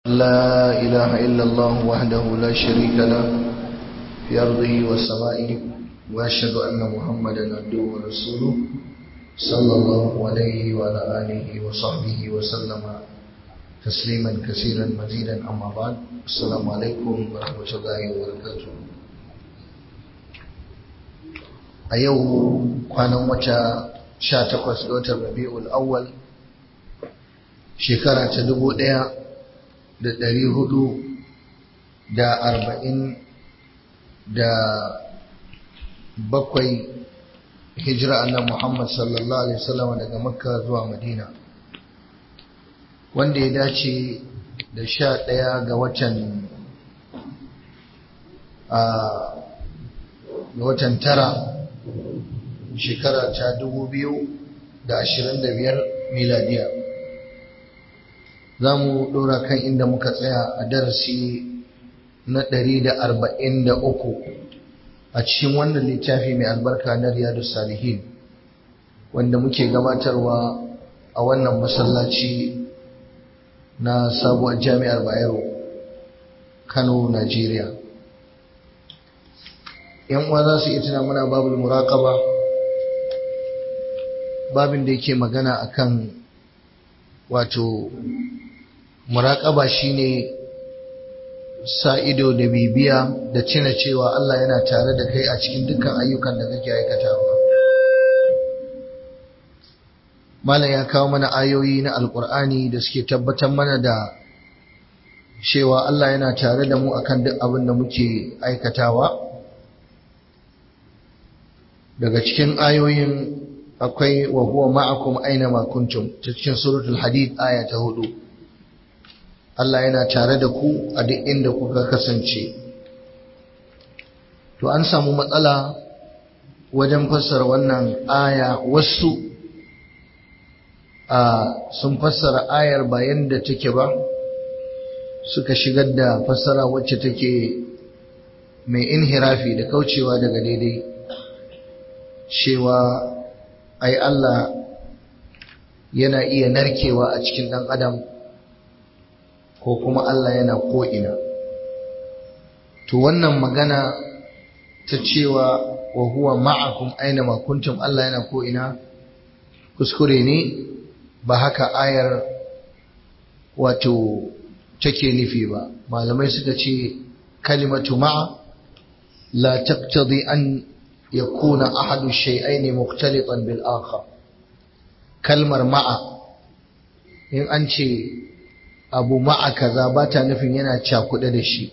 لا إله إلا الله وحده لا شريك له في أرضه وسمائه وأشهد أن محمدا عبده ورسوله صلى الله عليه وعلى آله وصحبه وسلم تسليما كثيرا مزيدا أما بعد السلام عليكم ورحمة الله وبركاته a yau kwanan wata 18 ga watan rabi'ul awwal shekara ta dubu ɗaya da ɗari hudu da arba'in da bakwai hijira annan Muhammad sallallahu Alaihi wasallam daga makka zuwa madina wanda ya dace da sha ɗaya ga watan a ga watan tara shekara ta dubu biyu da ashirin da biyar miladiya za mu ɗora kan inda muka tsaya a darasi na ɗari da arba'in da uku a cikin wannan littafi mai albarka na riyadu salihin wanda muke gabatarwa a wannan masallaci na sabuwar jami'ar bayero kano najeriya yan uwa za su iya tuna muna babul muraqaba babin da yake magana akan wato muraƙaba shine sa ido da bibiya da cina cewa Allah yana tare da kai a cikin dukkan ayyukan da kake aikatawa malam ya kawo mana ayoyi na alkur'ani da suke tabbatar mana da cewa Allah yana tare da mu akan duk abin da muke aikatawa daga cikin ayoyin akwai wa huwa ma'akum aina ma kuntum ta cikin suratul hadid aya ta hudu Allah yana tare da ku a duk inda kuka kasance to an samu matsala wajen fassara wannan aya wasu a sun fassara ayar ba yanda take ba suka shigar da fassara wacce take mai inhirafi da kaucewa daga daidai cewa ai Allah yana iya narkewa a cikin ɗan adam ko kuma Allah yana ko'ina. To wannan magana ta cewa wa huwa ma'akum aina makuntum Allah yana ko'ina kuskure ne ba haka ayar wato take nufi ba. Malamai suka ce kalimatu ma'a la taqtadi an yakuna ahadu shay'aini mukhtalitan bil akhar kalmar ma'a in an ce abu ma'a kaza ba ta nufin yana cakuɗe da shi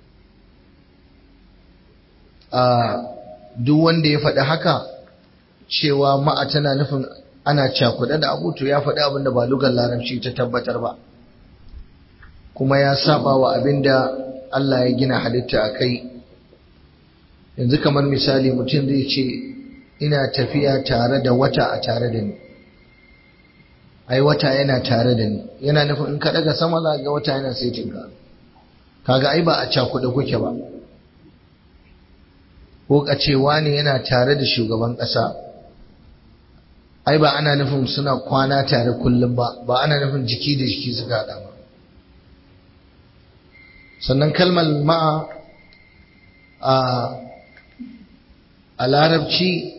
a duk wanda ya faɗi haka cewa ma'a tana nufin ana cakuɗe da abu to ya faɗi abin da ba lugar larabci ta tabbatar ba kuma ya saba wa abin da Allah ya gina halitta a kai yanzu kamar misali mutum zai ce ina tafiya tare da wata a tare da ni ai wata yana tare da ni yana nufin in ka daga sama za ga wata yana saitin ka kaga ai ba a cakuɗe kuke ba ko ka ce wani yana tare da shugaban ƙasa ai ba ana nufin suna kwana tare kullum ba ba ana nufin jiki da jiki suka haɗa ba sannan kalmar ma'a a a larabci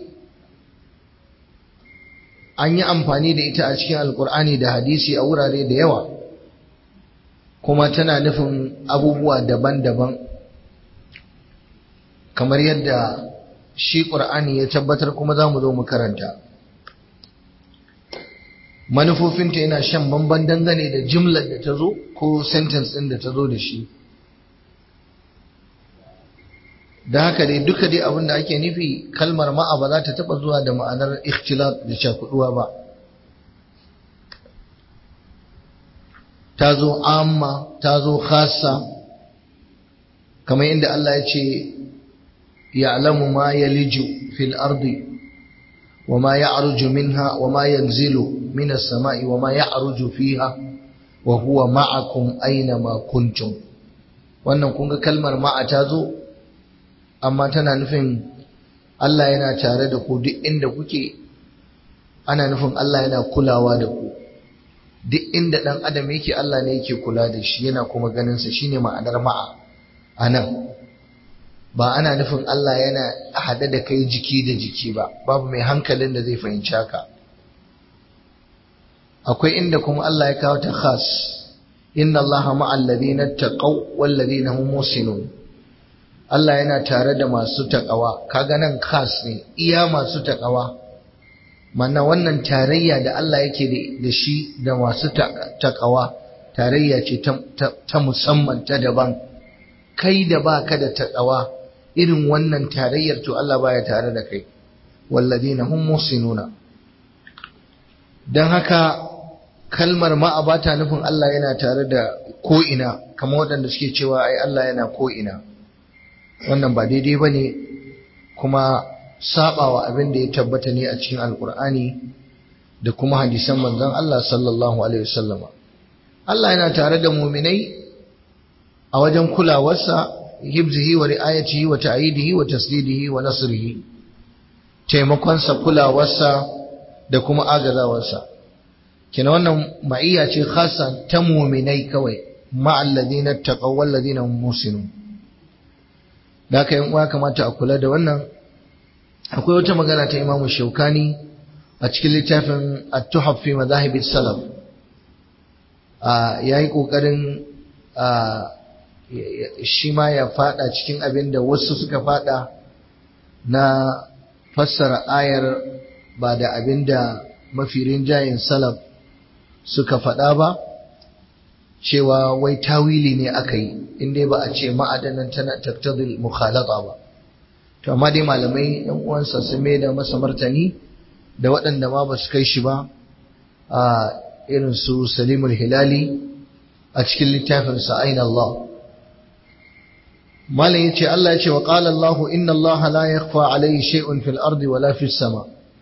an yi amfani da ita a cikin alkur'ani da hadisi a wurare da yawa kuma tana nufin abubuwa daban-daban kamar yadda shi ƙur'ani ya tabbatar kuma za mu zo mu karanta manufofinta yana shan bamban dangane da jimlar da ta zo ko sentence ɗin da ta zo da shi da haka dai duka dai abin da ake nufi kalmar ma'a ba za ta taba zuwa da ma'anar ikhtilat da cakuduwa ba ta zo amma ta zo khassa kamar inda Allah ya ce ya'lamu ma yaliju fil ardi wa ma ya'ruju minha wa ma yanzilu min as-sama'i wa ma ya'ruju fiha wa huwa ma'akum aina ma kuntum wannan kun ga kalmar ma'a ta zo amma tana nufin Allah yana tare da ku duk inda kuke ana nufin Allah yana kulawa da ku duk inda dan adam yake Allah ne yake kula da shi yana kuma ganin sa shine ma'anar ma'a anan ba ana nufin Allah yana hade da kai jiki da jiki ba babu mai hankalin da zai fahimci haka akwai inda kuma Allah ya kawo ta khas inna Allaha ma'al ladina taqaw wal ladina hum musinun Allah yana tare da masu taqawa kaga nan khas ne iya masu taqawa mana wannan tarayya da Allah yake da shi da masu taqawa tarayya ce ta musamman ta daban kai da baka da taqawa irin wannan tarayyar to Allah baya tare da kai walladina hum musinuna dan haka kalmar ma'a ba ta nufin Allah yana tare da ko'ina kamar waɗanda suke cewa ai Allah yana ko'ina wannan ba daidai ba ne kuma saɓawa abin da ya tabbata ne a cikin alkur'ani da kuma hadisan manzon Allah sallallahu alaihi wasallama Allah yana tare da muminai a wajen kulawarsa hibzihi wa ri'ayatihi wa ta'idihi wa tasdidihi wa nasrihi taimakonsa kulawarsa da kuma agazawarsa kina wannan ma'iyya ce khassa ta muminai kawai ma'al ladina taqaw wal ladina hum musinun da kai uwa kamata a kula da wannan akwai wata magana ta Imam Shaukani a cikin littafin At-Tuhaf fi Madahib salaf a yayi kokarin shi ma ya fada cikin abin da wasu suka fada na fassara ayar ba da abin da mafi rinjayen salaf suka faɗa ba cewa wai tawili ne aka yi inda ba a ce ma'adanan tana taktadul mukhalata ba to amma dai malamai yan uwansa sun mai da masa martani da waɗanda ma ba su kai shi ba a irin su salimul hilali a cikin littafin sa aina Allah malam yace Allah yace wa qala Allah inna Allah la yakhfa alayhi shay'un fil ardi wala fis sama'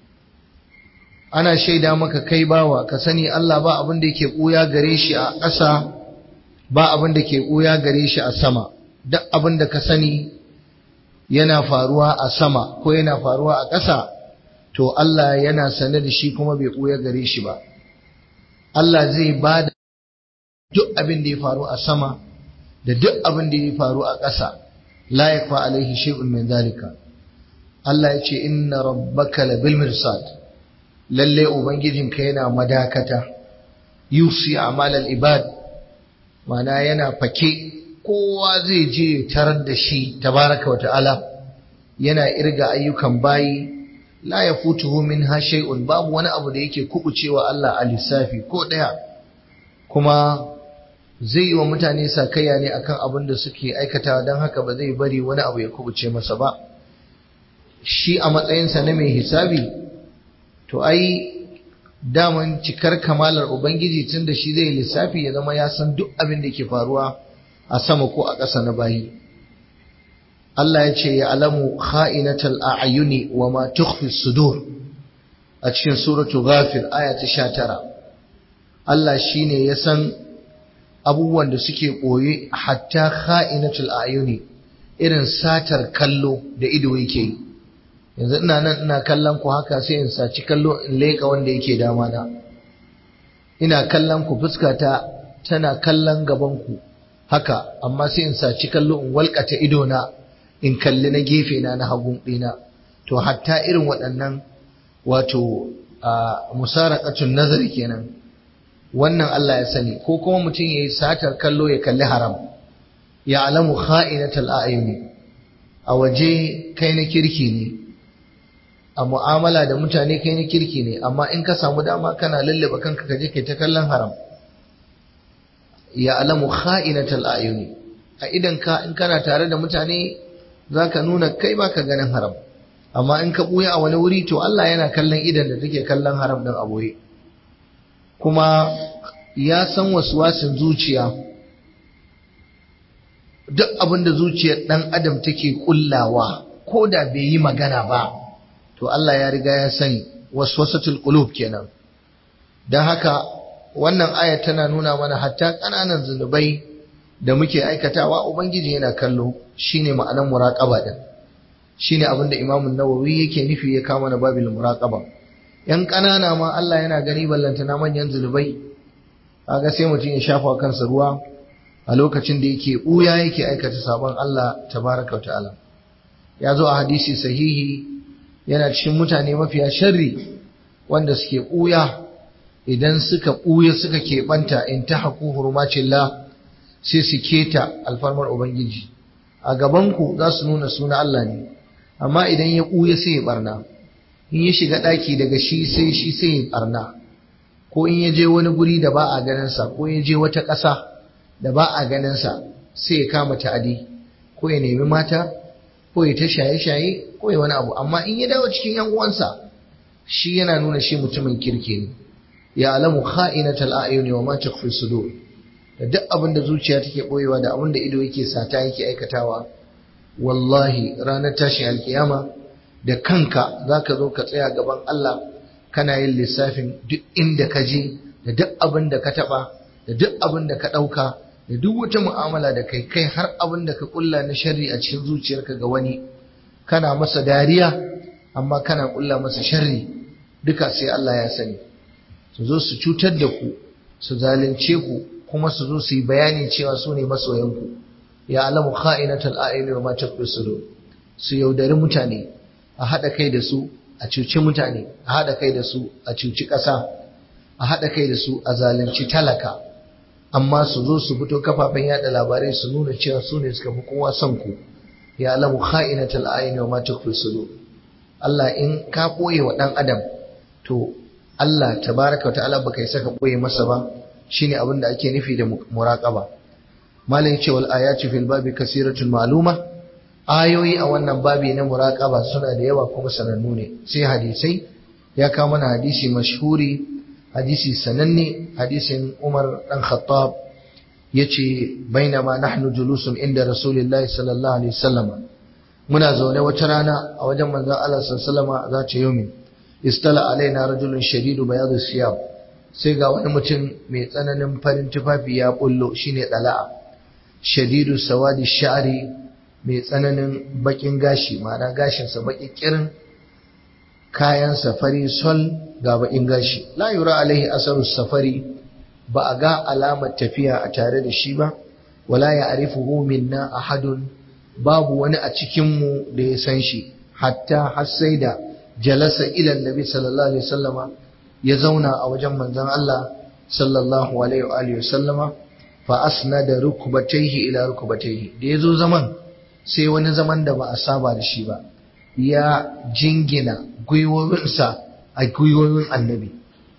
ana shaida maka kai bawa ka sani Allah ba abin da yake ɓuya gare shi a ƙasa ba abin da ke ɓuya gare shi a sama duk abin da ka sani yana faruwa a sama ko yana faruwa a ƙasa to Allah yana sane da shi kuma bai ɓuya gare shi ba Allah zai ba da duk abin da ya faru a sama da duk abin da ya faru a ƙasa la yakfa alaihi shay'un min zalika Allah ya ce inna rabbaka labil mirsad lalle ubangijinka yana madakata yusi amalal ibad mana yana fake kowa zai je tarar da shi tabaraka wa ta'ala yana irga ayyukan bayi la yafutuhu minha shay'un babu wani abu da yake kubucewa Allah a lissafi ko daya kuma zai yi wa mutane sakayya ne akan abin da suke aikatawa don haka ba zai bari wani abu ya kubuce masa ba shi a matsayinsa na mai hisabi to ai daman cikar kamalar ubangiji tun da shi zai lissafi ya zama ya san duk abin da ke faruwa a sama ko a ƙasa na bayi Allah ya ce ya alamu kha'inatal a'yuni wa ma tukhfi sudur a cikin suratu ghafir aya ta 19 Allah shine ya san abubuwan da suke koyi hatta kha'inatul a'yuni irin satar kallo da ido yake yi yanzu ina nan ina kallon ku haka sai in saci kallo in leka wanda yake dama na ina kallon ku fuskata tana kallon gaban ku haka amma sai in saci kallo in walƙata ido na in kalli na gefe na na hagun ɗina to hatta irin waɗannan wato a musaraqatun nazari kenan wannan Allah ya sani ko kuma mutum yayi satar kallo ya kalli haram ya alamu kha'inatal a'yuni a waje kai na kirki ne a mu'amala da mutane kai na kirki ne amma in ka samu dama kana lallaba kanka ka je kai ta kallon haram ya alamu kha'inatal ayuni a idan ka in kana tare da mutane zaka nuna kai baka ganin haram amma in ka buya a wani wuri to Allah yana kallon idan da take kallon haram din aboye kuma ya san waswasin zuciya duk abin da zuciyar dan adam take kullawa ko da bai yi magana ba to Allah ya riga ya sani waswasatul qulub kenan dan haka wannan aya tana nuna mana hatta kananan zunubai da muke aikatawa ubangiji yana kallo shine ma'anar muraqaba din shine abin da Imam nawawi yake nufi ya kama na babil muraqaba yan kanana ma Allah yana gani ballantana manyan zunubai kaga sai mutum ya shafa kansa ruwa a lokacin da yake ɓuya yake aikata sabon Allah tabaraka wa ta'ala ya zo a hadisi sahihi yana cikin mutane mafiya sharri wanda suke ɓuya idan suka ɓuya suka keɓanta in ta haku hurmacillah sai su keta alfarmar ubangiji a gabanku za su nuna suna Allah ne amma idan ya ɓuya sai ya ɓarna in ya shiga ɗaki daga shi sai shi sai ya ɓarna ko in ya je wani guri da ba a ganinsa ko ya je wata ƙasa da ba a ganinsa sai ya kama ta'adi ko ya nemi mata ko ya ta shaye-shaye ko ya wani abu amma in ya dawo cikin yan uwansa shi yana nuna shi mutumin kirki ne ya alamu kha'inatal a'yuni wa ma tukhfi sudur da duk abin da zuciya take boyewa da abin da ido yake sata yake aikatawa wallahi ranar tashin alkiyama da kanka zaka zo ka tsaya gaban Allah kana yin lissafin duk inda ka je da duk abin da ka taba da duk abin da ka dauka da duk wata mu'amala da kai kai har abin da ka kulla na sharri a cikin zuciyarka ga wani kana masa dariya amma kana kulla masa sharri duka sai Allah ya sani su zo su cutar da ku su zalunce ku kuma su zo su yi bayani cewa su ne masoyanku ya alamu kha'inatul a'yuni wa ma takfi sudur su yaudari mutane a haɗa kai da su a cuci mutane a haɗa kai da su a cuci ƙasa a haɗa kai da su a zalunci talaka amma su zo su fito kafafen yada labarai su nuna cewa su ne suka fi kowa son ku ya alamu kha'inatul a'yuni wa ma takfi sudur Allah in ka ɓoye wa ɗan adam to Allah tabaraka wa ta'ala baka yi saka ɓoye masa ba shine abin da ake nufi da muraqaba malam yace wal ayatu fil babi kasiratun ma'luma ayoyi a wannan babi na muraqaba suna da yawa kuma sanannu ne sai hadisai ya kawo mana hadisi mashhuri hadisi sananne hadisin Umar dan Khattab yace bainama nahnu julusun inda Rasulullahi sallallahu alaihi wasallam muna zaune wata rana a wajen manzon Allah sallallahu alaihi wasallam za ta yomi istala alaina rajulun shadidu bayadu siyab sai ga wani mutum mai tsananin farin tufafi ya bullo shine dala'a shadidu sawadi sha'ri mai tsananin bakin gashi ma'ana gashinsa baki kirin kayan safari sol ga bakin gashi la yura alaihi asaru safari ba a ga alamar tafiya a tare da shi ba wala ya arifuhu minna ahadun babu wani a cikinmu da ya san shi hatta har sai da jalasa ila nabi sallallahu alaihi wasallama ya zauna a wajen manzon Allah sallallahu alaihi wa alihi wasallama fa asnada rukbatayhi ila rukbatayhi da yazo zaman sai wani zaman da ba a saba da shi ba ya jingina gwiwowinsa a gwiwowin annabi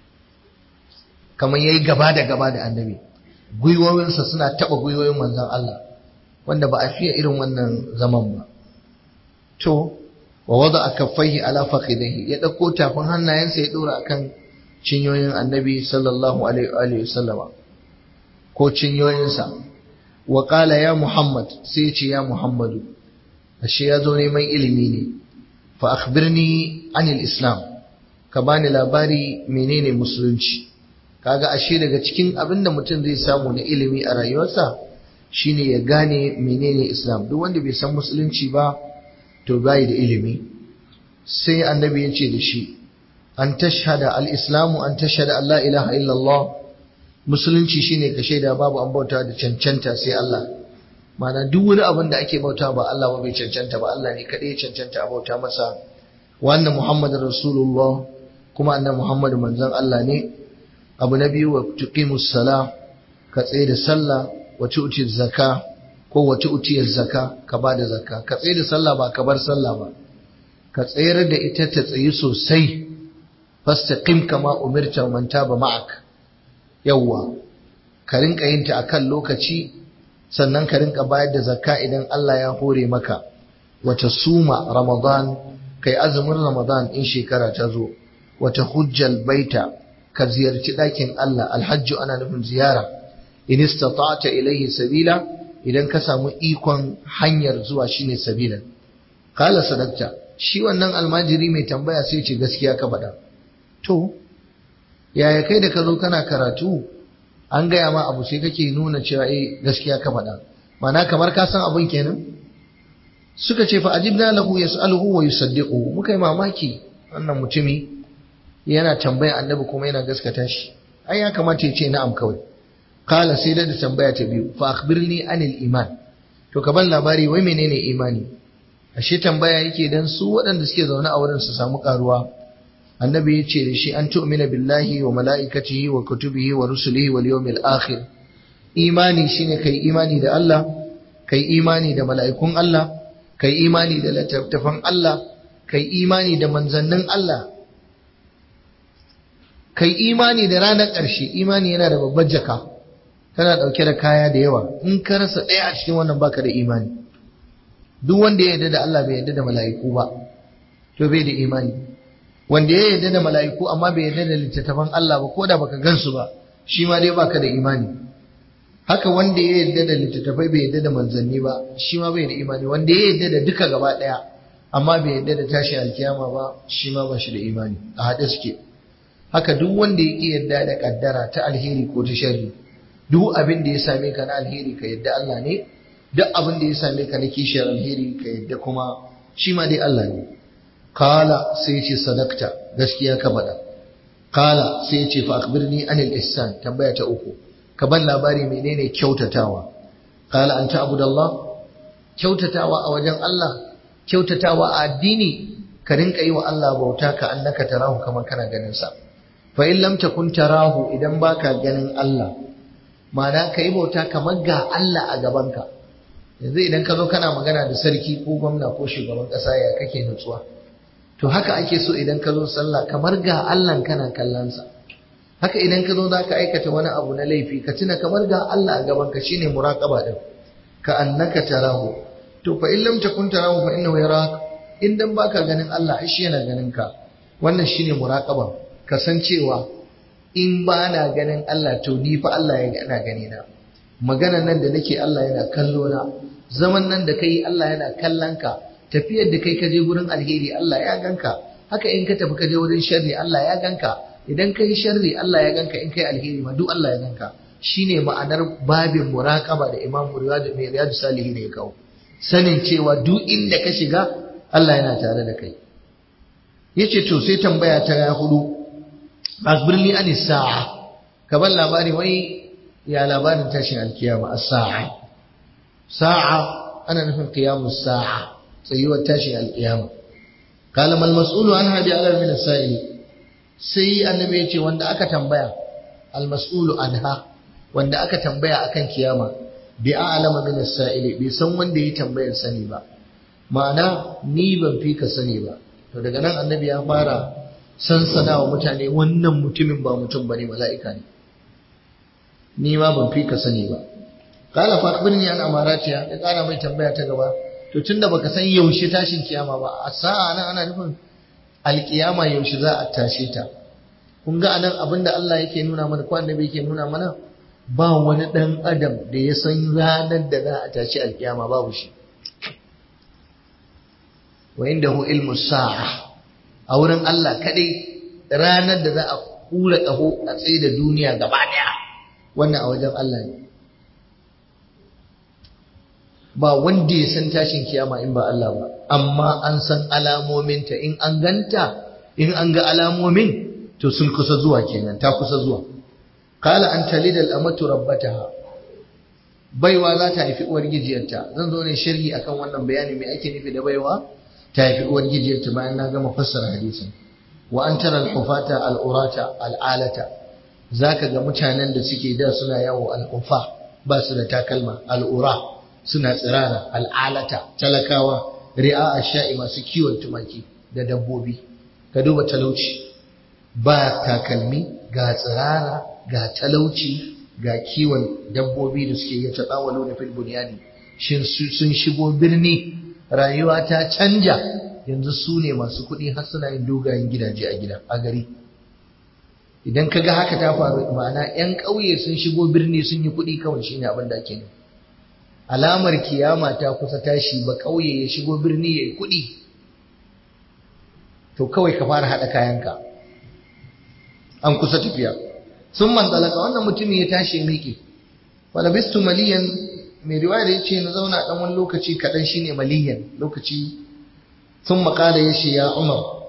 kamar yayi gaba da gaba da annabi gwiwowinsa suna taba gwiwowin manzon Allah wanda ba a fiye irin wannan zaman ba to wa wada kaffaihi ala fakhidaihi ya dauko tafin hannayensa ya dora akan cinyoyin annabi sallallahu alaihi wa sallama ko cinyoyinsa wa qala ya muhammad sai ya ce ya muhammadu ashe ya zo neman ilimi ne fa akhbirni anil islam ka bani labari menene musulunci kaga ashe daga cikin abin da mutum zai samu na ilimi a rayuwarsa shine ya gane menene islam duk wanda bai san musulunci ba to bai da ilimi sai annabi ya ce da shi an tashhada al-islamu an tashhada an la ilaha illallah musulunci shine ka shaida babu an bauta da cancanta sai Allah mana duk wani abin da ake bauta ba Allah ba bai cancanta ba Allah ne kadai ya cancanta a bauta masa wa anna muhammadar rasulullah kuma anna muhammadu manzon Allah ne abu na biyu wa tuqimus sala ka tsaye da sallah wa tu'ti zakka ko wa tu'ti zakka ka bada zakka ka tsaye da sallah ba ka bar sallah ba ka tsayar da ita ta tsayi sosai fastaqim kama umirta man taba ma'ak yawwa ka rinka yin ta akan lokaci sannan ka rinka bayar da zakka idan Allah ya hore maka wata suma ramadan kai azumin ramadan in shekara ta zo wata hujjal baita ka ziyarci ɗakin Allah alhajju ana nufin ziyara in istata'ta ilayhi sabila idan ka samu ikon hanyar zuwa shine sabilan kala sadakta shi wannan almajiri mai tambaya sai ce gaskiya ka faɗa to yaya kai da ka zo kana karatu an gaya ma abu sai kake nuna cewa eh gaskiya ka faɗa mana kamar ka san abin kenan suka ce fa ajibna lahu yas'aluhu wa yusaddiquhu muka yi mamaki wannan mutumi yana tambaya annabi kuma yana gaskata shi ai ya kamata ya ce na'am kawai qala sai da tambaya ta biyu fa akhbirni anil iman to ka ban labari wai menene imani ashe tambaya yake dan su waɗanda suke zaune a wurin su samu karuwa annabi ya ce da shi an tu'mina billahi wa mala'ikatihi wa kutubihi wa rusulihi wal yawmil akhir imani shine kai imani da Allah kai imani da mala'ikun Allah kai imani da littattafan Allah kai imani da manzannin Allah kai imani da ranar ƙarshe imani yana da babbar jaka tana ɗauke da kaya da yawa in ka rasa ɗaya a cikin wannan baka da imani duk wanda ya yarda da Allah bai yarda da mala'iku ba to bai da imani wanda ya yarda da mala'iku amma bai yarda da littattafan Allah ba ko da baka gansu ba shi ma dai baka da imani haka wanda ya yarda da littattafai bai yarda da manzanni ba shi ma bai da imani wanda ya yarda da duka gaba ɗaya amma bai yarda da tashi alkiyama ba shi ma ba shi da imani a haɗe suke haka duk wanda ya ƙi yarda da ƙaddara ta alheri ko ta sharri duk abin da ya same ka na alheri ka yarda Allah ne duk abin da ya same ka na kishiyar alheri ka yarda kuma shi ma dai Allah ne kala sai ce sadakta gaskiya ka faɗa kala sai ce fa akhbirni anil ihsan tambaya ta uku ka ban labari menene kyautatawa kala an ta'budallah kyautatawa a wajen Allah kyautatawa a addini ka rinka yi wa Allah bauta ka annaka tarahu kamar kana ganin sa fa in lam takun tarahu idan baka ganin Allah ma'ana ka yi bauta kamar ga Allah a gabanka yanzu idan ka zo kana magana da sarki ko gwamna ko shugaban ƙasa ya kake nutsuwa to haka ake so idan ka zo sallah kamar ga Allah kana kallon sa haka idan ka zo za ka aikata wani abu na laifi ka tuna kamar ga Allah a gabanka shine muraqaba din ka annaka tarahu to fa in lam takun tarahu fa innahu yarak in dan baka ganin Allah shi yana ganin ka wannan shine muraqaba kasancewa in ba na ganin Allah to ni fa Allah yana gani na magana nan da nake Allah yana kallo na zaman nan da kai Allah yana kallon ka tafiyar da kai ka je gurin alheri Allah ya ganka haka in ka tafi ka je wurin sharri Allah ya ganka idan kai sharri Allah ya ganka in kai alheri ma duk Allah ya ganka shine ma'anar babin muraqaba da Imam Riyadu mai Riyadu Salihin ne ya kawo sanin cewa duk inda ka shiga Allah yana tare da kai yace to sai tambaya ta hudu akbirni an sa'a ka ban labari wai ya labarin tashin alkiyama as-sa'a sa'a ana nufin qiyamus sa'a tsayuwar tashin alkiyama qala mal mas'ulu anha bi alam min as-sa'il sai annabi yace wanda aka tambaya al mas'ulu anha wanda aka tambaya akan kiyama bi a'lama min as-sa'il bai san wanda ya tambayar sani ba ma'ana ni ban fi ka sani ba to daga nan annabi ya fara sansana wa mutane wannan mutumin ba mutum bane mala'ika ne ni ma ban fi ka sani ba qala fa akhbirni an amaratiha ya kara mai tambaya ta gaba to tunda baka san yaushe tashin kiyama ba a sa'a nan ana nufin alkiyama yaushe za a tashe ta kun ga anan abinda Allah yake nuna mana ko annabi yake nuna mana ba wani dan adam da ya san ranar da za a tashi alkiyama babu shi wa indahu ilmu sa'a a wurin Allah kadai ranar da za a kura ƙaho a tsaye da duniya gaba daya wannan a wajen Allah ne ba wanda ya san tashin kiyama in ba Allah ba amma an san alamominta in an ganta in an ga alamomin to sun kusa zuwa kenan ta kusa zuwa qala an talida al-amatu rabbataha baiwa za ta haifi uwar gijiyarta zan zo ne sharhi akan wannan bayani me ake nufi da baiwa ta haifi uwar gijiyarta bayan na gama fassara hadisin wa an tara al-hufata al-urata al-alata zaka ga mutanen da suke da suna yawo al-ufa ba su da takalma al-ura suna tsirara al-alata talakawa ri'a ash-sha'i masu kiwon tumaki da dabbobi ka duba talauci ba takalmi ga tsirara ga talauci ga kiwon dabbobi da suke yi taɗawalo da fil bunyani shin sun shigo birni rayuwa ta canja yanzu su ne masu kuɗi har suna yin dogayen gidaje a gida a gari idan ka ga haka ta faru ma'ana 'yan ƙauye sun shigo birni sun yi kuɗi kawai shine abin da ake nufi alamar kiyama ta kusa tashi ba ƙauye ya shigo birni ya yi kuɗi to kawai ka fara haɗa kayanka an kusa tafiya sun manzalaka wannan mutumin ya tashi miƙe falabistu maliyan mai riwaya da ya ce na zauna ɗan wani lokaci kaɗan shine maliyan lokaci sun makala ya ce ya umar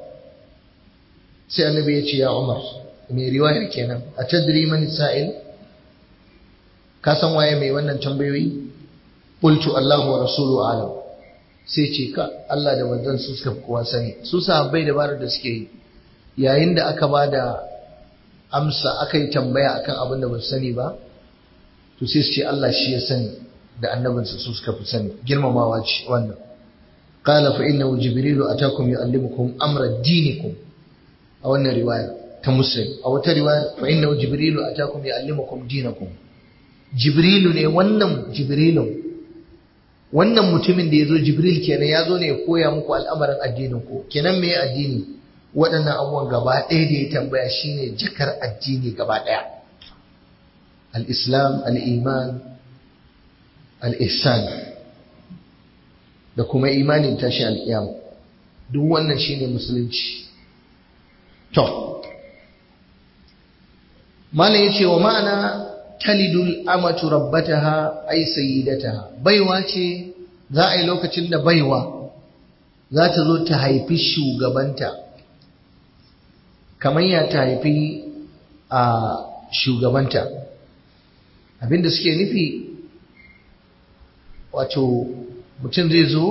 sai annabi ya ce ya umar mai riwayar kenan a tadri man sa'il ka san waye mai wannan tambayoyi qultu Allahu wa rasuluhu alam sai ce ka Allah da manzon su suka fi kowa sani su sahabbai dabarar da suke yi yayin da aka ba da amsa aka yi tambaya akan abin da ba su sani ba to sai su ce Allah shi ya sani da annabinsa su suka fi sani girmamawa ce wannan qala fa innahu jibrilu atakum yuallimukum amra dinikum a wannan riwaya ta muslim a wata riwaya fa innahu jibrilu atakum yuallimukum dinakum jibrilu ne wannan jibrilun wannan mutumin da ya zo jibril kenan ya zo ne ya koya muku al'amarin addinin ku kenan me addini waɗannan abubuwan gaba ɗaya da ya tambaya shine jakar addini gaba ɗaya al-islam al-iman al-ihsan da kuma imanin tashi al-qiyam duk wannan shine musulunci to malam yace wa ma'ana talidul amatu rabbataha ay sayyidataha baiwa ce za a yi lokacin da baiwa za ta zo ta haifi shugabanta kamar ya ta haifi a shugabanta abinda suke nufi wato mutum zai zo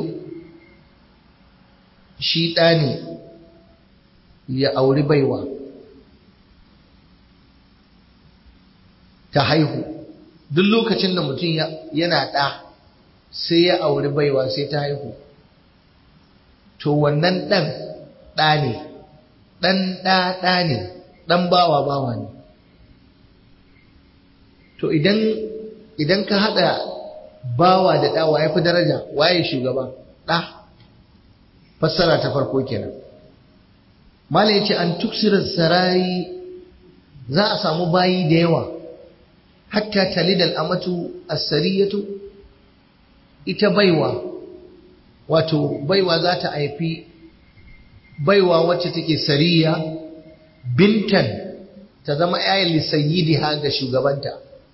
shi ɗa ne ya auri baiwa ta haihu duk lokacin da mutum yana ɗa sai ya auri baiwa sai ta haihu to wannan ɗan ɗa ne ɗan ɗa ɗa ne ɗan bawa bawa ne to idan idan ka haɗa bawa da ɗa waye fi daraja waye shugaba ɗa fassara ta farko kenan mala ya ce an tuksirar sarari za a samu bayi da yawa hatta talidal amatu asariyatu ita baiwa wato baiwa za ta haifi baiwa wacce take sariya bintan ta zama yayin lisayyidiha ga shugabanta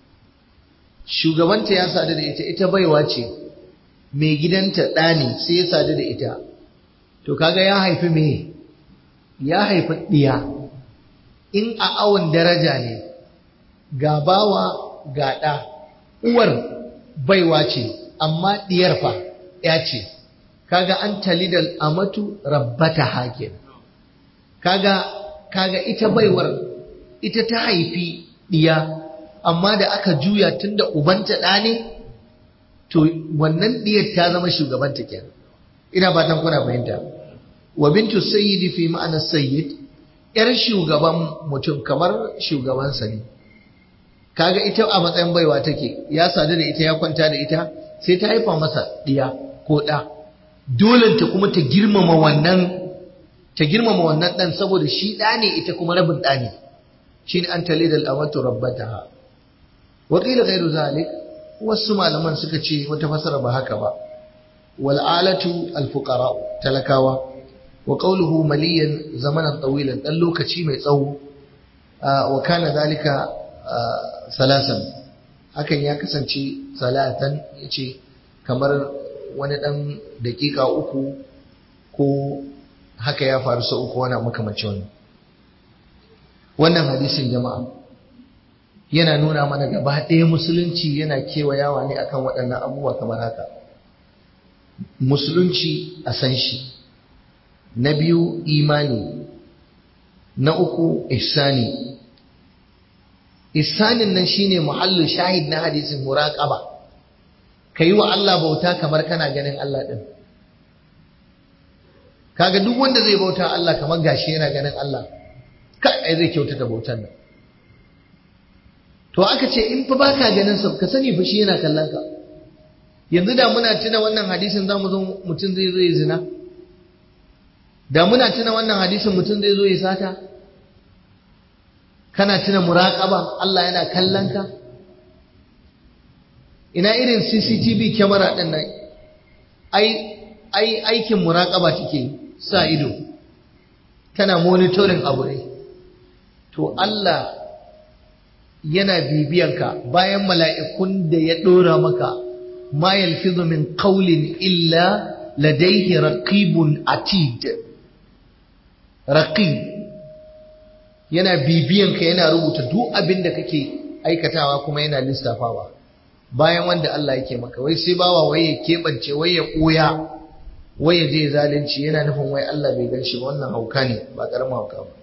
shugabanta ya sadu da ita ita baiwa ce mai gidanta ɗa ne sai ya sadu da ita to kaga ya haifi me ya haifi ɗiya in a awon daraja ne ga bawa ga ɗa uwar baiwa ce amma ɗiyar fa ya ce kaga an talidal amatu rabbata hakin kaga kaga ita baiwar ita ta haifi ɗiya amma da aka juya tunda ubanta ɗa ne to wannan ɗiyar ta zama shugabanta kenan ina fatan kuna fahimta wa bintu sayyidi fi ma'ana sayyid yar shugaban mutum kamar shugabansa ne kaga ita a matsayin baiwa take ya sadu da ita ya kwanta da ita sai ta haifa masa ɗiya ko ɗa dole ta kuma ta girmama wannan ta girmama wannan ɗan saboda shi ɗa ne ita kuma rabin ɗa ne shi ne an tale da al'amatu rabbataha wa qila ghayru zalik wasu malaman suka ce wata fasara ba haka ba wal alatu al fuqara talakawa wa qawluhu maliyan zamanan tawilan dan lokaci mai tsawo wa kana zalika salasan hakan ya kasance salatan ya ce kamar wani ɗan daƙiƙa uku ko haka ya faru sau uku wani makamanci wani wannan hadisin jama'a yana nuna mana gaba ɗaya musulunci yana kewayawa ne akan waɗannan abubuwa kamar haka musulunci a san shi na biyu imani na uku ihsani ihsanin nan shine muhallin shahid na hadisin muraqaba yi wa Allah bauta kamar kana ganin Allah din kaga duk wanda zai bauta Allah kamar gashi yana ganin Allah kai ai zai kyautata bautar nan to aka ce in fa baka ganin sa ka sani fa shi yana kallon ka yanzu da muna tuna wannan hadisin zamu zo mutum zai zo ya zina da muna tuna wannan hadisin mutum zai zo ya sata kana tuna muraƙaba Allah yana kallon ka ina irin CCTV kyamara ɗin nan ai ai aikin muraƙaba take sa ido tana monitoring abu ne to Allah yana bibiyanka bayan mala'ikun da ya ɗora maka ma yalfizu min qawlin illa ladayhi raqibun atid raqib yana bibiyanka yana rubuta duk abin da kake aikatawa kuma yana lissafawa bayan wanda Allah yake maka wai sai bawa wai ya keɓance wai ya ɓoya wai ya je zalunci yana nufin wai Allah bai gan shi ba wannan hauka ne ba ƙaramin hauka ba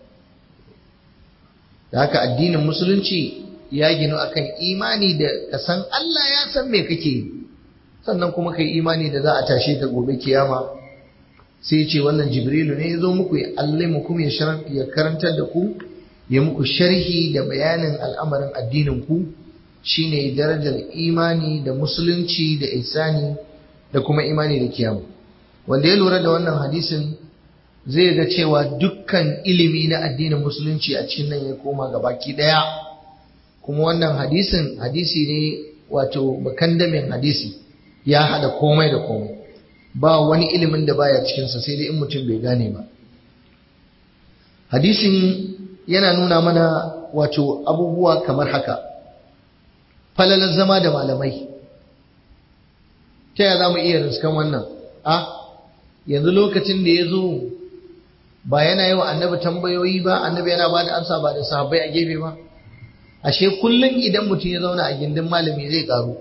da haka addinin musulunci ya ginu akan imani da ka san Allah ya san me kake yi sannan kuma kai imani da za a tashe ka gobe kiyama sai ce wannan jibrilu ne ya zo muku ya allimukum ya ya karantar da ku ya muku sharhi da bayanin al'amarin addinin ku shine darajar imani da musulunci da ihsani da kuma imani da kiyama wanda ya lura da wannan hadisin zai ga cewa dukkan ilimi na addinin musulunci a cikin nan ya koma ga baki daya kuma wannan hadisin hadisi ne wato bakandamin hadisi ya hada komai da komai ba wani ilimin da baya cikinsa sai dai in mutum bai gane ba hadisin yana nuna mana wato abubuwa kamar haka falalar zama da malamai ta yaya za mu iya riskan wannan a yanzu lokacin da ya zo ba yana yi wa annabi tambayoyi ba annabi yana ba da amsa ba da sahabbai a gefe ba ashe kullum idan mutum ya zauna a gindin malami zai karu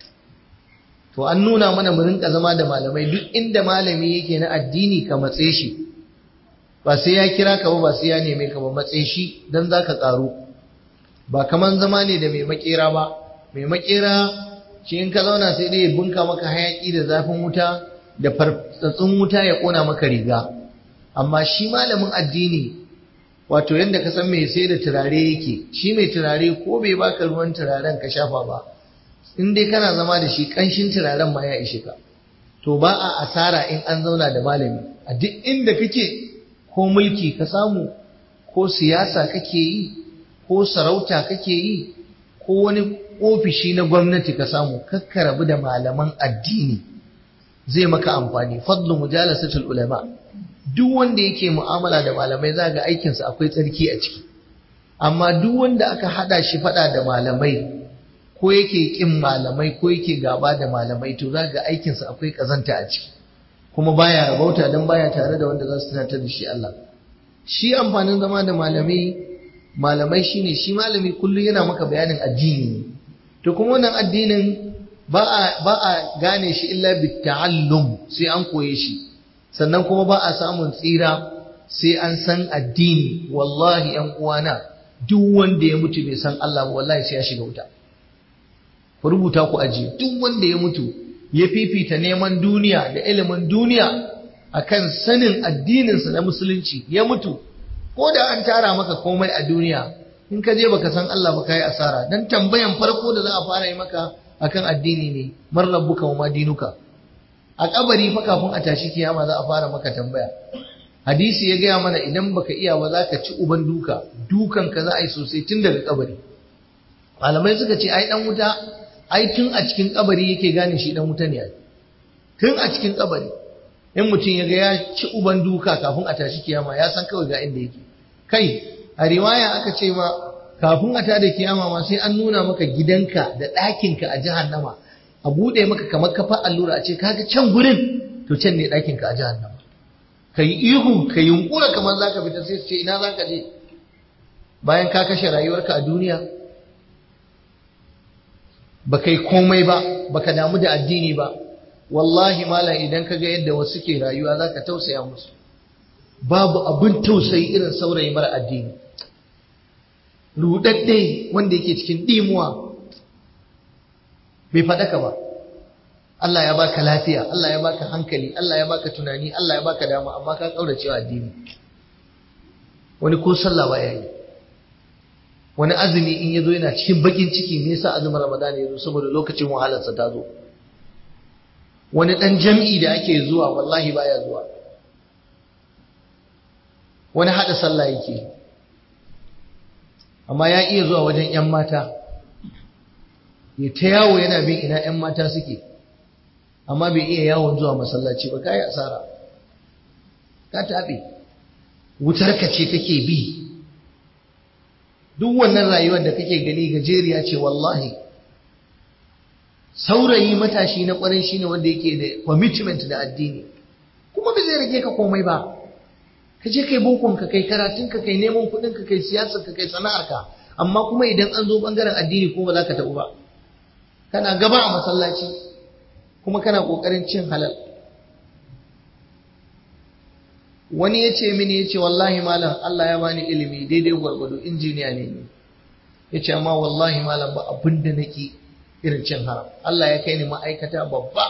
to an nuna mana mu rinka zama da malamai duk inda malami yake na addini ka matse shi ba sai ya kira ka ba ba sai ya neme ka ba matse shi dan zaka karu ba kaman zama ne da mai makera ba mai makera shi in ka zauna sai dai ya bunka maka hayaki da zafin wuta da fartsatsun wuta ya kona maka riga amma shi malamin addini wato yadda ka san mai sai da turare yake shi mai turare ko bai baka ruwan turaren ka shafa ba in dai kana zama da shi kanshin turaren ma ya ishe ka to ba a asara in an zauna da malami a duk inda kake ko mulki ka samu ko siyasa kake yi ko sarauta kake yi ko wani ofishi na gwamnati ka samu kakka rabu da malaman addini zai maka amfani fadlu mujalasatul ulama duk wanda yake mu'amala da malamai za ga aikinsa akwai tsarki a ciki amma duk wanda aka hada shi fada da malamai ko yake kin malamai ko yake gaba da malamai to za ga aikinsa akwai kazanta a ciki kuma baya rabauta dan baya tare da wanda za su tunatar da shi Allah shi amfanin zama da malamai malamai shine shi malami kullum yana maka bayanin addini ne to kuma wannan addinin ba a ba a gane shi illa bitta'allum sai an koye shi sannan kuma ba a samun tsira sai an san addini wallahi yan uwana duk wanda ya mutu bai san Allah ba wallahi sai ya shiga wuta ku rubuta ku aji duk wanda ya mutu ya fifita neman duniya da ilimin duniya akan sanin addininsa na musulunci ya mutu ko da an tara maka komai a duniya in ka je baka san Allah ba kai asara dan tambayan farko da za a fara yi maka akan addini ne man rabbuka wa ma dinuka a kabari fa kafin a tashi kiyama za a fara maka tambaya hadisi ya gaya mana idan baka iya ba za ka ci uban duka dukan ka za a yi sosai tun daga kabari malamai suka ce ai dan wuta ai tun a cikin kabari yake gane shi dan wuta ne tun a cikin kabari in mutum ya ga ya ci uban duka kafin a tashi kiyama ya san kawai ga inda yake kai a riwaya aka ce ma kafin a tada kiyama ma sai an nuna maka gidanka da ɗakinka a jahannama a buɗe maka kamar kafa allura a ce kaga can gurin to can ne ɗakinka a jahannama ka yi ihu ka yunkura kamar za ka fita sai su ce ina za ka je bayan ka kashe rayuwarka a duniya ba kai komai ba ba ka damu da addini ba wallahi malam idan ka ga yadda wasu ke rayuwa za ka tausaya musu babu abin tausayi irin saurayi mara addini rudadde wanda yake cikin dimuwa bai faɗaka ba Allah ya baka lafiya Allah ya baka hankali Allah ya baka tunani Allah ya baka dama amma ka kaurace wa addini wani ko sallah ba yayi wani azumi in yazo yana cikin bakin ciki me yasa azumin Ramadan ya zo saboda lokacin wahalarsa ta zo wani dan jam'i da ake zuwa wallahi baya zuwa wani hada sallah yake amma ya iya zuwa wajen ‘yan mata, ya ta yawo yana bin ina ‘yan mata suke, amma bai iya yawon zuwa masallaci ba, kayi asara, ka taɓe, wutarka ce kake bi, duk wannan rayuwar da kake gani gajeriya ce wallahi. Saurayi matashi na ƙwarai shi ne wanda yake da commitment da addini, kuma bai zai rage ka komai ba. ka je kai bokon ka kai karatun ka kai neman kuɗin ka kai siyasar ka kai sana'ar ka amma kuma idan an zo bangaren addini ko ba za ka tabu ba kana gaba a masallaci kuma kana ƙoƙarin cin halal wani ya ce mini ya ce wallahi malam Allah ya bani ilimi daidai gwargwado injiniya ne ni ya ce amma wallahi malam ba abin da nake irin cin haram Allah ya kai ni ma'aikata babba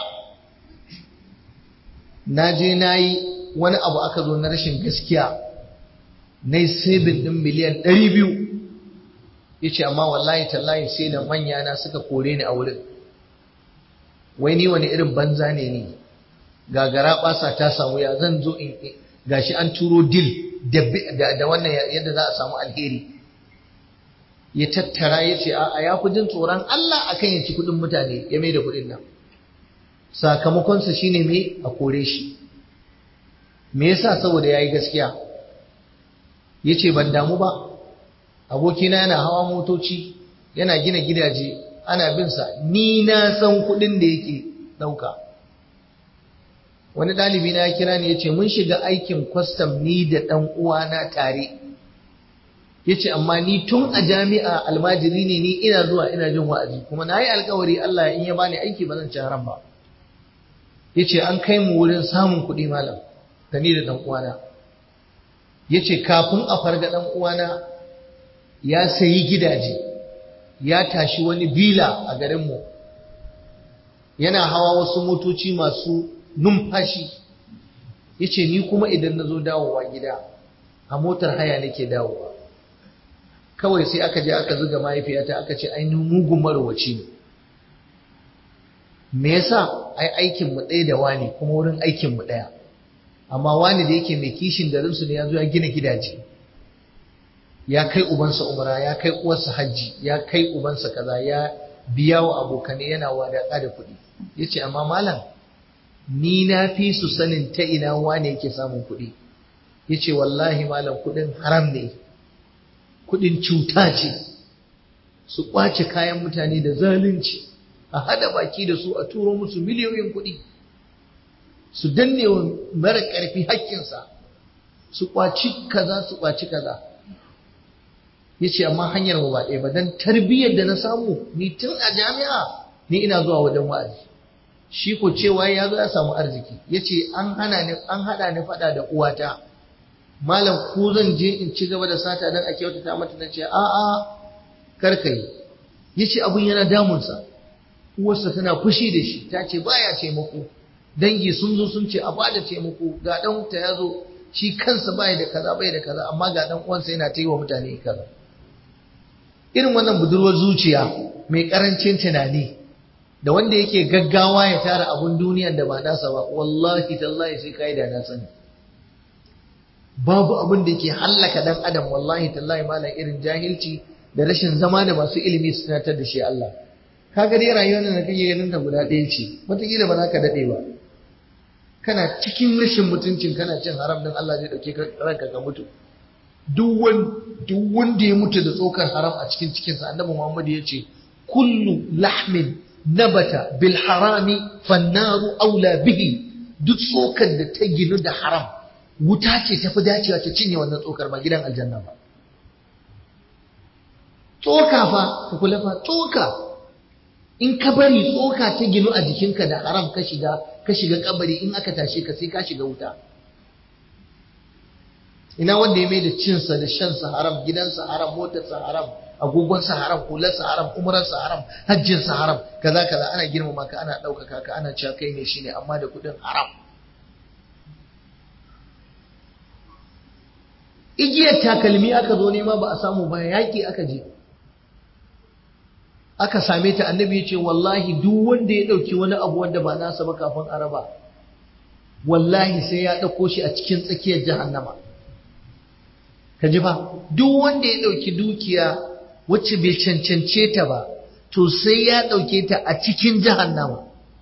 na je na yi wani abu aka zo na rashin gaskiya na yi sabin ɗin miliyan ɗari biyu ya ce amma wallahi tallahi sai da manya na suka kore ni a wurin wai ni wani irin banza ne ni gagara ɓasa ta samu ya zan zo in gashi an turo dil da wannan yadda za a samu alheri ya tattara ya ce a ya fi jin tsoron Allah akan ya ci kuɗin mutane ya mai da kuɗin nan sakamakonsa shine me a kore shi me yasa saboda ya yi gaskiya ya ce ban damu ba abokina yana hawa motoci yana gina gidaje ana binsa ni na san kuɗin da yake ɗauka wani ɗalibi na ya kira ni ya ce mun shiga aikin kwastam ni da ɗan uwana tare ya ce amma ni tun a jami'a almajiri ne ni ina zuwa ina jin wa'azi kuma na yi alkawari Allah in ya bani aiki ba zan ci haram ba ya ce an kai mu wurin samun kuɗi malam da ni da ɗan uwana ya ce kafin a farga ɗan uwana ya sayi gidaje ya tashi wani bila a garinmu yana hawa wasu motoci masu numfashi ya ce ni kuma idan na zo dawowa gida a motar haya nake dawowa kawai sai aka je aka zuga mahaifiyata aka ce ainihin mugun marowaci ne me yasa ai aikin mu ɗaya da wani kuma wurin aikin mu ɗaya amma wani da yake mai kishin garin su ne ya zo ya gina gidaje ya kai ubansa umra ya kai uwarsa hajji ya kai ubansa kaza ya biya wa abokane yana wadaƙa da kuɗi yace amma malam ni na fi su sanin ta ina wane yake samun kuɗi yace wallahi malam kuɗin haram ne kuɗin cuta ce su ƙwace kayan mutane da zalunci a hada baki da su a turo musu miliyoyin kuɗi su danne wa mara ƙarfi hakkinsa su ƙwaci kaza su ƙwaci kaza ya ce amma hanyar ba ɗaya ba don tarbiyyar da na samu ni tun a jami'a ni ina zuwa wajen wa'azi shi ko cewa ya zo ya samu arziki ya ce an hana ni an haɗa ni faɗa da uwata malam ko zan je in ci gaba da sata don a kyautata mata na ce a'a karka yi ya ce abin yana damunsa uwarsa tana fushi da shi ta ce baya taimako dangi sun zo sun ce a bada taimako ga dan ta ya zo shi kansa baya da kaza bai da kaza amma ga dan uwansa yana ta yi wa mutane kaza irin wannan budurwar zuciya mai karancin tunani da wanda yake gaggawa ya tara abun duniyar da ba nasa ba wallahi tallahi sai kai da na sani babu abin da yake hallaka dan adam wallahi tallahi malam irin jahilci da rashin zama da masu ilimi su tunatar da shi Allah kaga dai rayuwar da kake ganin ta guda ɗaya ce wataƙila ba za ka daɗe ba kana cikin rashin mutuncin kana cin haram din Allah zai ɗauke ranka ka mutu duk wanda ya mutu da tsokar haram a cikin cikinsa annabi Muhammad ya ce kullu lahmin nabata bil harami fannaru aula bihi duk tsokar da ta ginu da haram wuta ce tafi dacewa ta cinye wannan tsokar ba gidan aljanna ba tsoka fa ka kula fa tsoka in ka bari tsoka ta ginu a jikinka da haram ka shiga ka shiga kabari in aka tashe ka sai ka shiga wuta ina wanda ya mai da cinsa da shansa haram gidansa haram motarsa haram agogonsa haram hularsa haram umararsa haram hajjinsa haram kaza kaza ana girmama ka ana ɗaukaka ka ana cewa kai ne shine amma da kuɗin haram igiyar takalmi aka zo nema ba a samu ba yaƙi aka je aka same ta annabi ya ce wallahi duk wanda ya ɗauki wani abu wanda ba nasa ba kafin araba wallahi sai ya ɗauko shi a cikin tsakiyar jahannama ka ji ba duk wanda ya ɗauki dukiya wacce bai cancance ta ba to sai ya ɗauke ta a cikin jahannama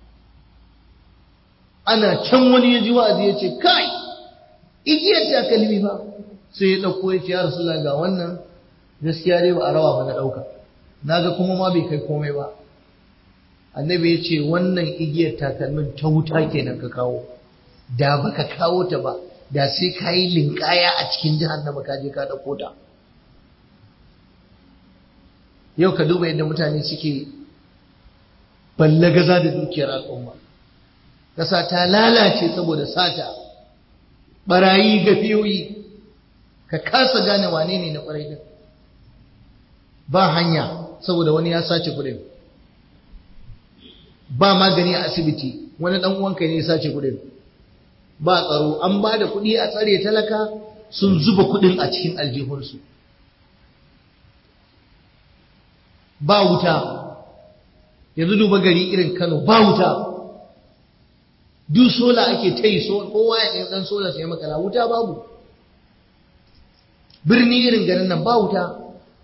ana can wani ya ji wa'azi ya ce kai igiyar takalmi ba sai ya ɗauko ya ce ya rasu ga wannan gaskiya dai ba a rawa ba na ɗauka naga kuma ma bai kai komai ba annabi ya ce wannan igiyar takalmin ta wuta kenan ka kawo da baka kawo ta ba da sai ka yi linkaya a cikin jahannama ka je ka ɗauko ta yau ka duba yadda mutane suke ballagaza da dukiyar al'umma ƙasa ta lalace saboda sata barayi gafiyoyi ka kasa gane wane ne na ƙwarai din ba hanya saboda wani ya sace kuɗin ba magani a asibiti wani ɗan uwanka ne ya sace kuɗin ba tsaro an ba da kuɗi a tsare talaka sun zuba kuɗin a cikin aljihunsu ba wuta yanzu duba gari irin kano ba wuta duk sola ake ta yi kowa ya ɗan sola sai makala wuta babu birni irin garin nan ba wuta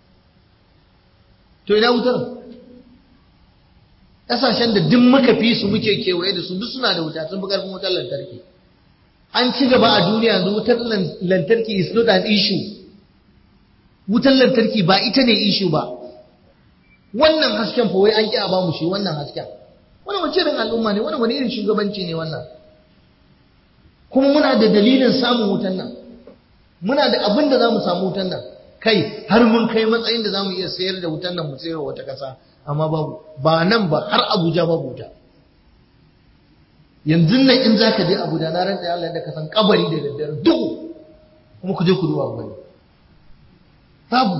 to ina wutar ƙasashen da duk muka fi su muke kewaye da su duk suna da wuta sun fi ƙarfin wutar lantarki an ci gaba a duniya yanzu wutar lantarki is not an issue wutar lantarki ba ita ne issue ba wannan hasken fa wai an ƙi a bamu shi wannan hasken wani wace irin al'umma ne wani wani irin shugabanci ne wannan kuma muna da dalilin samun wutan nan muna da abin da za mu samu wutan nan kai har mun kai matsayin da za mu iya sayar da wutan nan mu sayar wata ƙasa amma babu ba nan ba har abuja babu wuta yanzu nan in za ka je abuja na rantsa Allah da ka san kabari da daddare duhu kuma ku je ku duba gani babu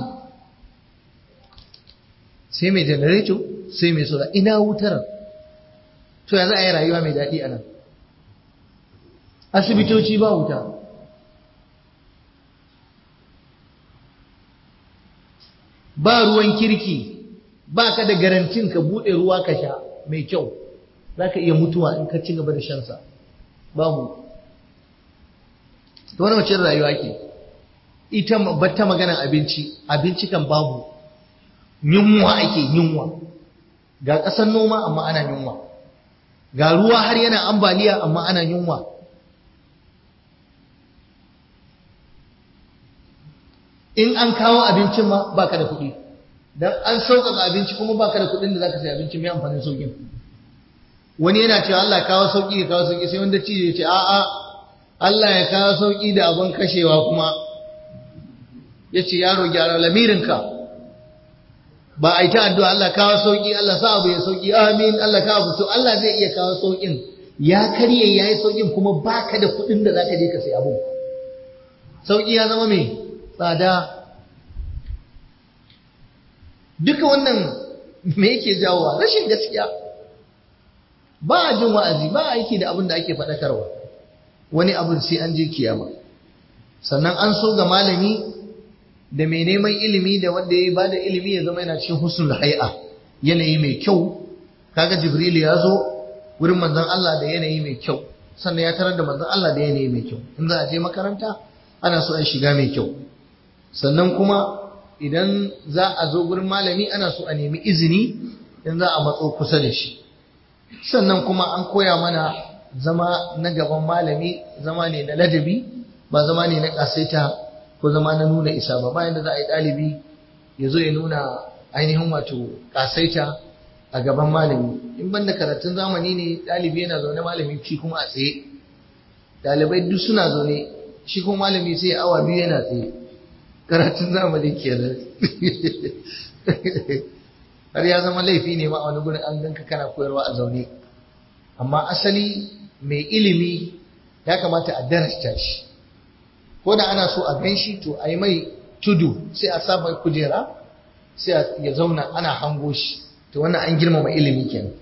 sai mai janareto sai mai sola ina wutar to yanzu a yi rayuwa mai daɗi a nan asibitoci ba wuta ba ruwan kirki ba ka da garantin ka buɗe ruwa ka sha mai kyau za ka iya mutuwa in ka ci gaba da shansa babu wani wacce rayuwa ke ita batta maganan abinci abinci kan babu yunwa ake yunwa ga ƙasar noma amma ana yunwa ga ruwa har yana ambaliya amma ana yunwa in an kawo abincin ma baka da kuɗi dan an sauƙaƙa abinci kuma baka da kuɗin da zaka sayi abinci mai amfanin sauƙin wani yana cewa Allah ya kawo sauƙi ya kawo sauƙi sai wanda ci ya ce a'a Allah ya kawo sauƙi da abin kashewa kuma ya ce yaro gyara lamirinka ba a yi ta addu'a Allah kawo sauƙi Allah sa abu ya sauƙi amin Allah kawo to Allah zai iya kawo sauƙin ya karye ya yi sauƙin kuma baka da kuɗin da zaka je ka sayi abu sauƙi ya zama mai tsada duka wannan me yake jawowa rashin gaskiya ba a jin wa'azi ba a aiki da abin da ake faɗakarwa wani abin sai an je kiyama sannan an so ga malami da mai neman ilimi da wanda ya ba da ilimi ya zama yana cikin husnul hay'a yanayi mai kyau kaga jibril ya zo wurin manzon Allah da yanayi mai kyau sannan ya tarar da manzon Allah da yanayi mai kyau in za a je makaranta ana so a shiga mai kyau sannan kuma idan za a zo gurin malami ana so a nemi izini in za a matso kusa da shi sannan kuma an koya mana zama na gaban malami zama ne na ladabi ba zama ne na kasaita ko zama na nuna isa ba bayan da za a yi ɗalibi ya zo ya nuna ainihin wato kasaita a gaban malami in ban da karatun zamani ne ɗalibi yana zaune malami shi kuma a tsaye ɗalibai duk suna zaune shi kuma malami sai awa biyu yana tsaye karatun zamani kenan har ya zama laifi ne ma a wani gurin an ganka kana koyarwa a zaune amma asali mai ilimi ya kamata a darasta shi ko da ana so a gan shi to a yi mai tudu sai a sa mai kujera sai ya zauna ana hango shi to wannan an girmama ilimi kenan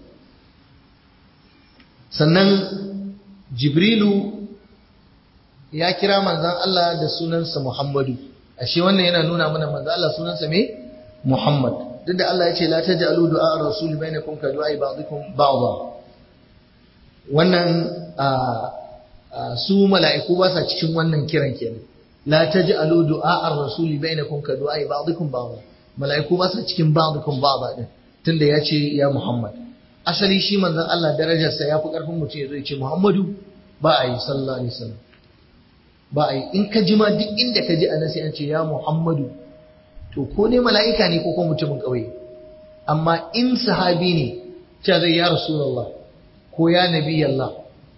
sannan jibrilu ya kira manzan Allah da sunansa Muhammadu ashe wannan yana nuna mana manzan Allah sunansa me Muhammad duk da Allah ya ce la taj'alu du'a ar-rasul bainakum ka du'a ba'dikum ba'dha wannan su mala'iku ba sa cikin wannan kiran kenan la taj'alu du'a ar-rasul bainakum ka du'a ba'dikum ba'dha mala'iku ba sa cikin ba'dikum ba'dha din tunda ya ce ya Muhammad asali shi manzon Allah darajarsa ya fi karfin mutum ya zo ya ce Muhammadu ba a yi sallallahu alaihi wasallam ba a yi in ka ji ma duk inda ka ji a nasi an ce ya Muhammadu to ko ne mala'ika ne ko kuma mutumin ƙauye amma in sahabi ne cewa zai ya Rasulullah ko ya Nabi Allah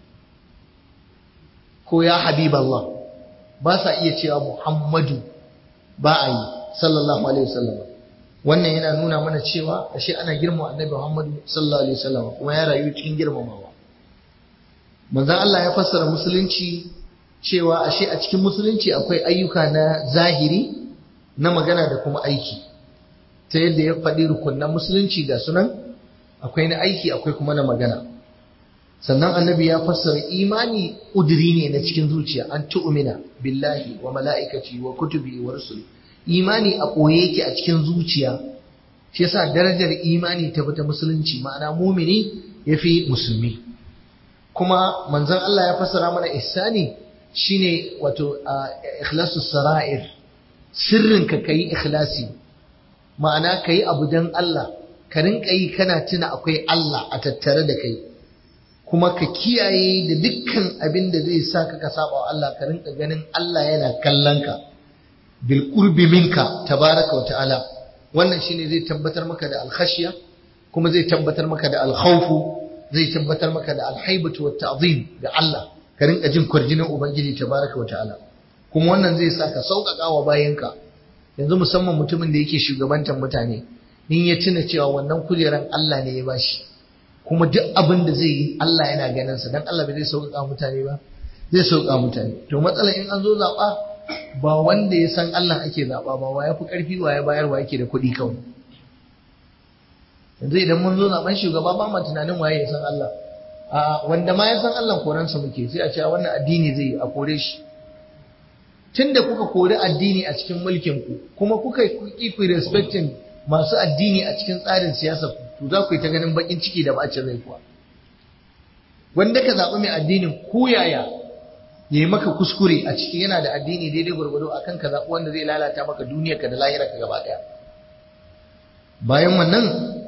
ko ya Habib Allah ba sa iya cewa Muhammadu ba a yi sallallahu alaihi wasallam wannan yana nuna mana cewa ashe ana girma annabi Muhammad sallallahu alaihi wasallam kuma ya rayu cikin girmamawa manzon Allah ya fassara musulunci cewa ashe a cikin musulunci akwai ayyuka na zahiri na magana da kuma aiki ta yadda ya faɗi rukunan musulunci ga sunan akwai na aiki akwai kuma na magana sannan annabi ya fassara imani ƙudiri ne na cikin zuciya an tu'mina billahi wa mala'ikaci wa kutubi wa rusuli imani a ɓoye yake a cikin zuciya shi yasa darajar imani ta fita musulunci ma'ana mumini ya fi musulmi kuma manzon Allah ya fassara mana ihsani shine wato ikhlasu sara'ir sirrin ka kai ikhlasi ma'ana kai abu dan Allah ka rinka yi kana tuna akwai Allah a tattare da kai kuma ka kiyaye da dukkan abin da zai sa ka saba wa Allah ka rinka ganin Allah yana kallon ka bil qurbi minka tabaraka wa ta'ala wannan shine zai tabbatar maka da alkhashiya kuma zai tabbatar maka da alkhawfu zai tabbatar maka da alhaibatu wa ta'zim ga Allah ka rinka jin kwarjinin ubangiji tabaraka wa ta'ala kuma wannan zai sa ka sauƙaƙa wa bayanka yanzu musamman mutumin da yake shugabantar mutane in ya tuna cewa wannan kujeran Allah ne ya bashi kuma duk abin da zai yi Allah yana ganin sa dan Allah bai zai sauƙaƙa mutane ba zai sauƙaƙa mutane to matsalar in an zo zaɓa ba wanda ya san Allah ake zaɓa ba wa ya fi ƙarfi wa ya bayar wa yake da kuɗi kawai yanzu idan mun zo zaɓen shugaba ba ma tunanin waye ya san Allah a wanda ma ya san Allah koransa muke sai a ce wannan addini zai yi a kore shi tunda kuka kori addini a cikin mulkin ku kuma kuka yi ku respecting masu addini a cikin tsarin siyasa to za ku yi ta ganin bakin ciki da bacin rai kuwa wanda ka zaɓi mai addinin ku yaya ya yi maka kuskure a ciki yana da addini daidai gwargwado a kan ka zaɓi wanda zai lalata maka duniyarka da lahirarka gaba ɗaya bayan wannan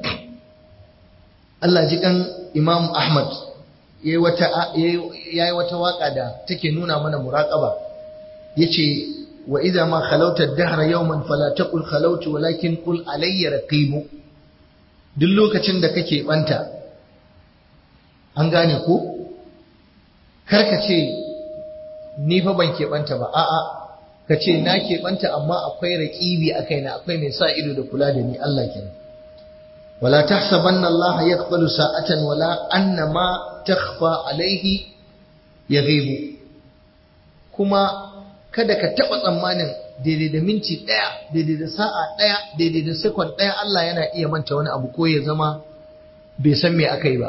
Allah ji kan Imam Ahmad ya yi wata waka da take nuna mana muraƙaba ya ce wa idza ma khalauta ad-dahra yawman fala taqul khalautu walakin qul alayya raqibu duk lokacin da kake banta an gane ko karka ce ni fa ban keɓanta ba a'a ka ce na keɓanta amma akwai raƙibi a kaina akwai mai sa ido da kula da ni Allah kenan wala tahsabanna Allah yaqbalu sa'atan wala anna ma takhfa alaihi yaghibu kuma kada ka taɓa tsammanin daidai da minti ɗaya daidai da sa'a ɗaya daidai da sekon ɗaya Allah yana iya manta wani abu ko ya zama bai san me aka yi ba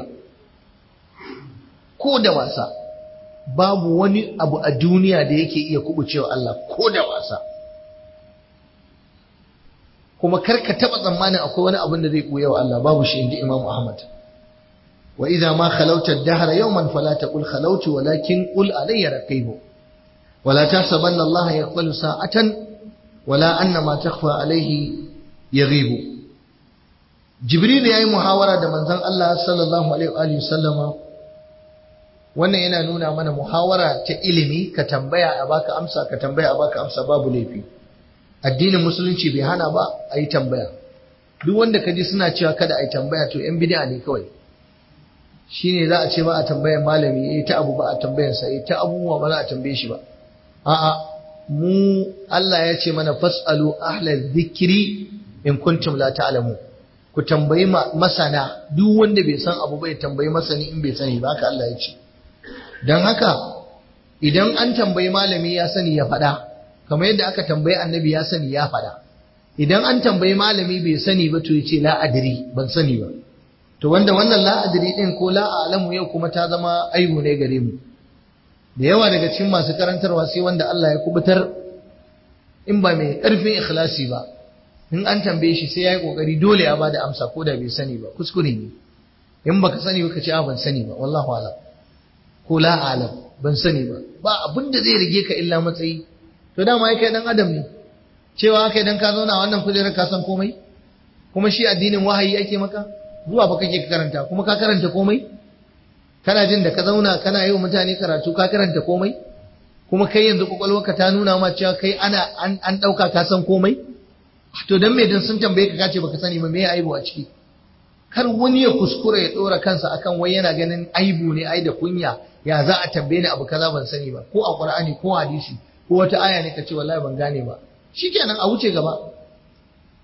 ko da wasa babu wani abu a duniya da yake iya kubucewa Allah ko da wasa kuma karka taba tsammanin akwai wani abin da zai buya wa Allah babu shi inji Imam Ahmad wa idza ma khalawta ad-dahra yawman fala taqul khalawtu walakin qul alayya raqibu wala tahsabanna Allah yaqbalu sa'atan wala anna ma takhfa alayhi yaghibu Jibril yayi muhawara da manzon Allah sallallahu alaihi wa sallama wannan yana nuna mana muhawara ta ilimi ka tambaya a baka amsa ka tambaya a baka amsa babu laifi addinin musulunci bai hana ba a yi tambaya duk wanda ka ji suna cewa kada a yi tambaya to yan bid'a ne kawai shine za a ce ba a tambayar malami eh ta abu ba a tambayar sa eh ta abubuwa ba za a tambaye shi ba a'a mu Allah ya ce mana fasalu ahla dhikri in kuntum la ta'lamu ku tambayi masana duk wanda bai san abu bai tambayi masani in bai sani ba haka Allah ya ce don haka idan an tambayi malami ya sani ya faɗa kamar yadda aka tambayi annabi ya sani ya faɗa idan an tambayi malami bai sani ba to ya ce la'adiri ban sani ba to wanda wannan la'adiri ɗin ko la'alamu yau kuma ta zama aibu ne gare mu da yawa daga cikin masu karantarwa sai wanda Allah ya kubutar in ba mai ƙarfin ikhlasi ba in an tambaye shi sai ya yi ƙoƙari dole ya bada amsa ko da bai sani ba kuskure ne in baka sani ba ka ce a ban sani ba wallahu alam ko la alam ban sani ba ba abin da zai rige ka illa matsayi to dama kai dan adam ne cewa kai dan ka zauna wannan kujerar ka san komai kuma shi addinin wahayi ake maka zuwa ba kake karanta kuma ka karanta komai kana jin da ka zauna kana yi wa mutane karatu ka karanta komai kuma kai yanzu kwakwalwarka ta nuna ma cewa kai ana an ɗauka ka san komai to dan me dan sun tambaye ka kace baka sani ba me ya aibu a ciki kar wani ya kuskura ya dora kansa akan wai yana ganin aibu ne ai da kunya ya za a tambaye ni abu kaza ban sani ba ko a qur'ani ko hadisi ko wata aya ne kace wallahi ban gane ba shikenan a wuce gaba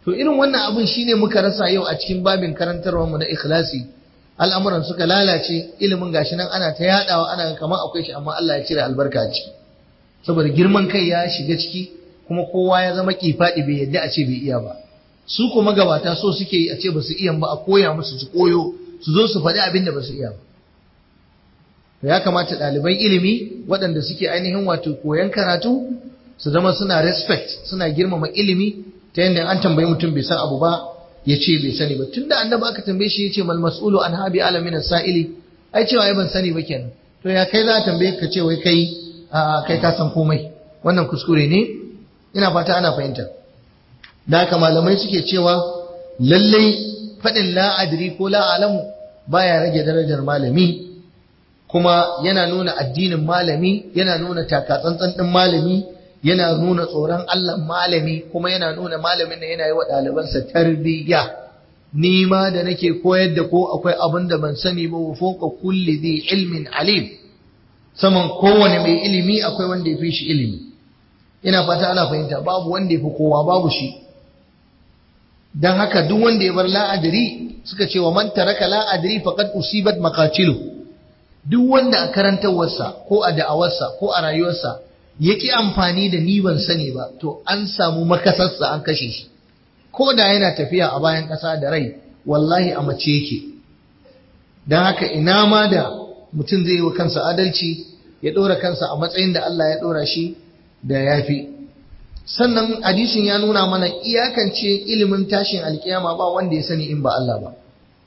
to irin wannan abin shine muka rasa yau a cikin babin karantarwar mu na ikhlasi al'amuran suka lalace ilimin gashi nan ana ta yadawa ana kamar akwai shi amma Allah ya cire albarka a ciki saboda girman kai ya shiga ciki kuma kowa ya zama kifadi bai yadda a ce bai iya ba su kuma gabata so suke yi a ce ba su iya ba a koya musu su koyo su zo su faɗi abin da ba su iya ba ya kamata ɗaliban ilimi waɗanda suke ainihin wato koyan karatu su zama suna respect suna girmama ilimi ta yadda an tambayi mutum bai san abu ba ya ce bai sani ba tunda annabi aka tambaye shi ya ce mal mas'ulu an habi alamin sa'ili ai cewa ai ban sani ba kenan to ya kai za a tambaye ka ce wai kai a kai ka san komai wannan kuskure ne ina fata ana fahimta da haka malamai suke cewa lallai faɗin la'adiri ko la'alamu baya rage darajar malami kuma yana nuna addinin malami yana nuna takatsantsan ɗin malami yana nuna tsoron Allah malami kuma yana nuna malamin da yana yi wa ɗalibansa tarbiyya ni ma da nake koyar da ko akwai abin da ban sani ba wa foka kulli dhi ilmin alim saman kowane mai ilimi akwai wanda ya fi shi ilimi ina fata ana fahimta babu wanda ya fi kowa babu shi dan haka duk wanda ya bar la'adari suka ce wa man taraka la'adari faqad usibat maqatilu duk wanda a karantarwarsa ko a da'awarsa ko a rayuwarsa yaki amfani da ni ban sani ba to an samu makasarsa an kashe shi ko da yana tafiya a bayan ƙasa da rai wallahi a mace yake don haka ina ma da mutum zai yi wa kansa adalci ya ɗora kansa a matsayin da Allah ya ɗora shi da yafi sannan hadisin ya nuna mana iyakance ilimin tashin alkiyama ba wanda ya sani in ba Allah ba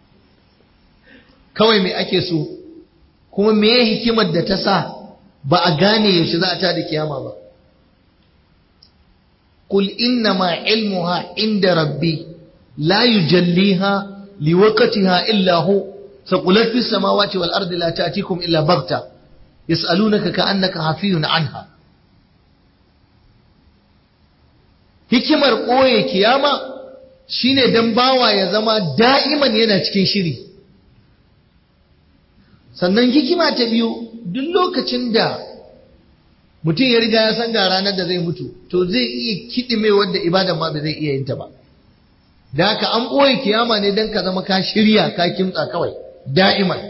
kawai me ake so kuma me hikimar da ta sa ba a gane yaushe za a ta da kiyama ba qul inna ma ilmuha inda rabbi la yujalliha liwaqtiha illa hu saqulat fis samawati wal ardi la ta'tikum illa baghta yas'alunaka ka'annaka hafiyun anha hikimar ɓoye kiyama shine dan bawa ya zama da'iman yana cikin shiri sannan hikima ta biyu duk lokacin da mutum ya riga ya san ga ranar da zai mutu to zai iya kiɗime wadda ibadan ma ba zai iya yin ta ba da haka an ɓoye kiyama ne don ka zama ka shirya ka kimtsa kawai da'iman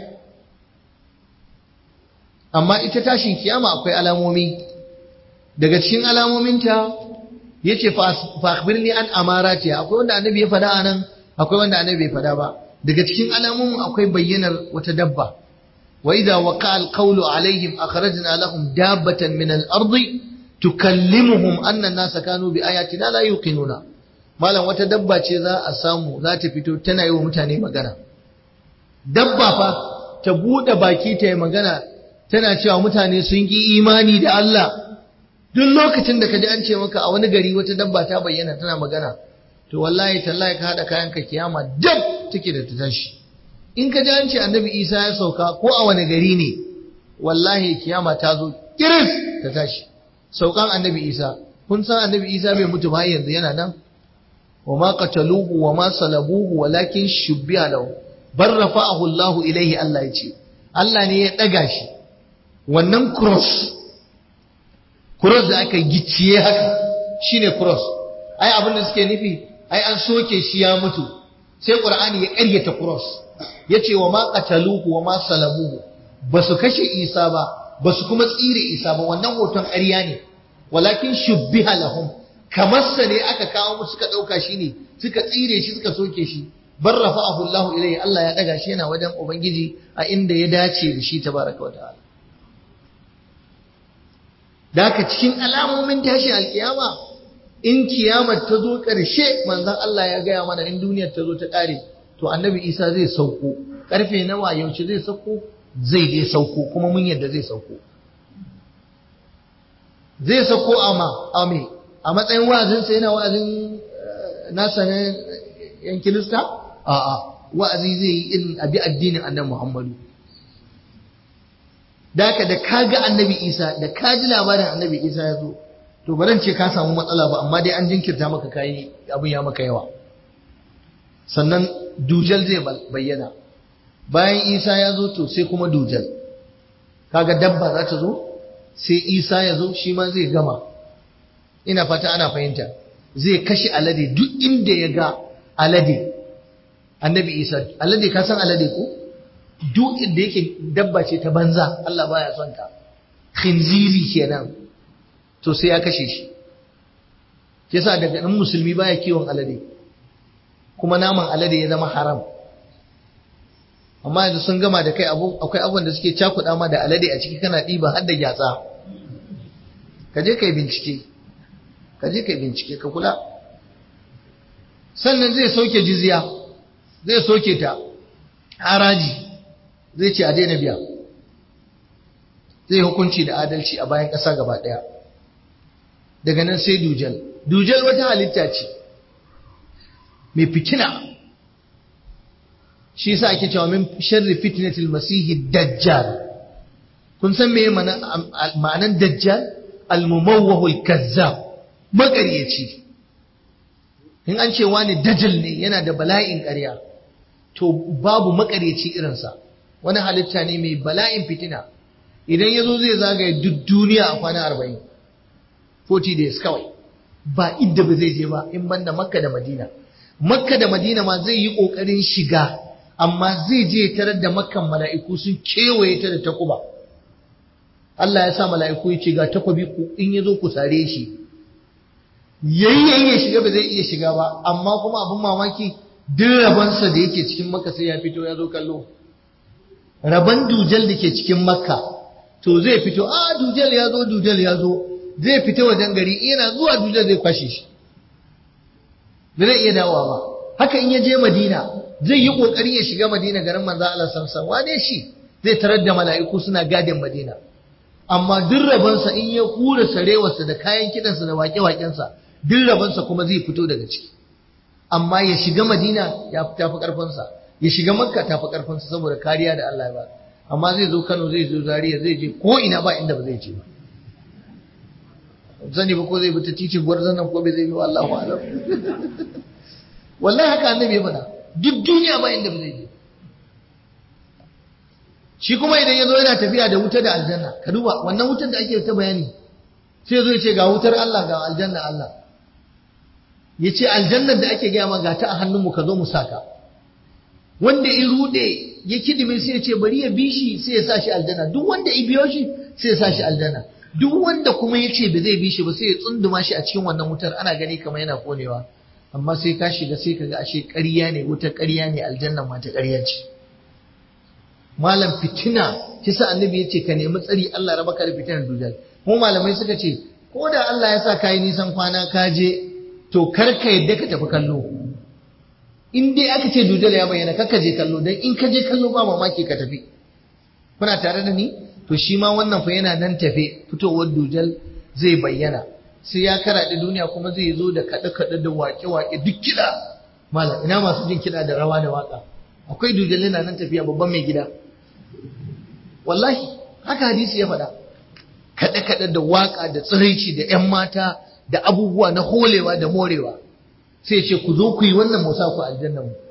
amma ita tashin kiyama akwai alamomi daga cikin alamominta ya ce fa'akbirni an amarati akwai wanda annabi ya fada a nan akwai wanda annabi bai fada ba daga cikin alamomin akwai bayyanar wata dabba وإذا وقع القول عليهم أخرجنا لهم دابة من الأرض تكلمهم أن الناس كانوا بآياتنا لا يوقنون malam wata dabba ce za a samu za ta fito tana yi wa mutane magana dabba fa ta buɗe baki ta yi magana tana cewa mutane sun ki imani da Allah duk lokacin da ka ji an ce maka a wani gari wata dabba ta bayyana tana magana to wallahi tallahi ka haɗa kayan ka kiyama dab take da ta tashi in ka ji an ce annabi isa ya sauka ko a wani gari ne wallahi kiyama ta zo kiris ta tashi saukan annabi isa kun san annabi isa bai mutu ba yanzu yana nan wa ma qataluhu wa ma salabuhu walakin shubbiha lahu bar rafa'ahu Allah ilaihi Allah ya ce Allah ne ya daga shi wannan cross cross da aka gicciye haka shine cross ai abin da suke nufi ai an soke shi ya mutu sai qur'ani ya ƙaryata cross yace wa ma qataluhu wa ma salabuhu basu kashe Isa ba basu kuma tsire Isa ba wannan hoton ƙarya ne walakin shubbiha lahum kamar sa ne aka kawo musu suka dauka shi ne suka tsire shi suka soke shi bar rafa'ahu Allah ilayhi Allah ya daga shi yana wajen ubangiji a inda ya dace da shi tabaraka wataala Daka cikin alamomin tashi alkiyama in kiyamar ta zo ƙarshe manzon Allah ya gaya mana in duniyar ta zo ta ƙare to annabi isa zai sauko karfe nawa yaushe zai sauko zai dai sauko kuma mun yadda zai sauko zai sauko a ma a me a matsayin wa'azinsa yana wa'azin nasa na yan kilista a a wa'azi zai yi irin abi addinin annabi muhammadu daka da kaga annabi isa da ka ji labarin annabi isa ya zo to baran ce ka samu matsala ba amma dai an jinkirta maka kayi abin ya maka yawa sannan dujal zai bayyana bayan isa ya zo to sai kuma dujal kaga dabba za ta zo sai isa ya zo shi ma zai gama ina fata ana fahimta zai kashe alade duk inda ya ga alade annabi isa alade ka san alade ko duk inda yake dabba ce ta banza Allah baya son ta khinziri kenan to sai ya kashe shi yasa daga nan musulmi baya kiwon alade kuma naman alade ya zama haram amma yanzu sun gama da kai akwai abubuwan da suke cakuɗa ma da alade a ciki kana ɗiba har da gyatsa ka je ka yi bincike ka je ka yi bincike ka kula sannan zai sauke jizya zai soke ta haraji zai ce a daina biya zai hukunci da adalci a bayan ƙasa gaba ɗaya daga nan sai dujal dujal wata halitta ce mai fitina shi yasa ake cewa min sharri fitnatil masihi dajjal kun san me ma'anan dajjal al-mumawwahu al-kazzab maƙaryaci in an ce wani dajjal ne yana da bala'in ƙarya to babu maƙaryaci irinsa wani halitta ne mai bala'in fitina idan ya zo zai zagaye duk duniya a kwana arba'in 40 days kawai ba inda ba zai je ba in banda makka da madina makka da madina ma zai yi ƙoƙarin shiga amma zai je tarar da makkan mala'iku sun kewaye ta da takuba Allah ya sa mala'iku ya ce ga takwabi ku in ya zo ku sare shi yayyayin ya shiga ba zai iya shiga ba amma kuma abin mamaki duk rabansa da yake cikin makka sai ya fito ya zo kallo raban dujal da ke cikin makka to zai fito a dujal ya zo dujal ya zo zai fita wajen gari yana zuwa dujal zai kwashe shi ba zai iya dawowa ba haka in ya je madina zai yi kokari ya shiga madina garin manzo Allah samsam wane shi zai tarar da mala'iku suna gadin madina amma duk rabansa in ya hura sarewarsa da kayan kidansa da wake-wakensa duk rabansa kuma zai fito daga ciki amma ya shiga madina ya tafi karfinsa ya shiga makka tafi karfinsa saboda kariya da Allah ya ba amma zai zo Kano zai zo Zaria zai je ko ina ba inda ba zai je ba zani ba ko zai bi ta titin gwarzon nan ko bai zai bi wallahu alam wallahi haka annabi ya faɗa duk duniya ba inda ba zai je shi kuma idan ya zo yana tafiya da wuta da aljanna ka duba wannan wutar da ake ta bayani sai ya zo ya ce ga wutar Allah ga aljanna Allah ya ce aljannar da ake gaya ma ga ta a hannunmu ka zo mu saka wanda in rude ya kidime sai ya ce bari ya bi shi sai ya sa shi aljanna duk wanda ya biyo shi sai ya sa shi aljanna duk wanda kuma ya ce ba zai bi shi ba sai ya tsunduma shi a cikin wannan wutar ana gani kamar yana konewa amma sai ka shiga sai ka ga ashe ƙarya ne wutar ƙarya ne aljanna ma ta ƙarya ce malam fitina kisa annabi ya ce ka nemi tsari Allah raba ka da fitinar dujal mu malamai suka ce ko da Allah ya sa kayi nisan kwana ka je to kar ka yadda ka tafi kallo in dai aka ce dujal ya bayyana kar ka je kallo dan in ka je kallo ba mamaki ka tafi kuna tare da ni to shi ma wannan fa yana nan tafe fitowar dujal zai bayyana sai ya karaɗe duniya kuma zai zo da kaɗe-kaɗe da waƙe-waƙe duk kiɗa malam ina masu jin kiɗa da rawa da waƙa akwai dujal yana nan tafiya babban mai gida wallahi haka hadisi ya faɗa kaɗe-kaɗe da waƙa da tsiraici da ‘yan mata da abubuwa na holewa da morewa sai ce ku zo ku yi wannan musa ku aljanna mu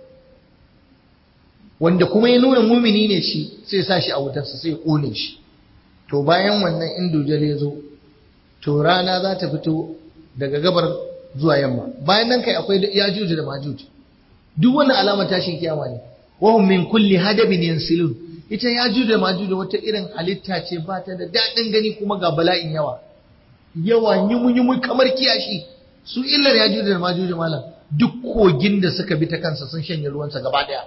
wanda kuma ya nuna mumini ne shi sai sa shi a wutarsa sai ƙone shi to bayan wannan in dujal ya zo to rana za ta fito daga gabar zuwa yamma bayan nan kai akwai yajuj da majuj duk wannan alamar tashin kiyama ne wahum min kulli hadabin yansilun ita yajuj da majuj wata irin halitta ce ba ta da daɗin gani kuma ga bala'in yawa yawa yumu kamar kiyashi su illar yajuj da majuj malam duk kogin da suka bi ta kansa sun shanye ruwansa gaba daya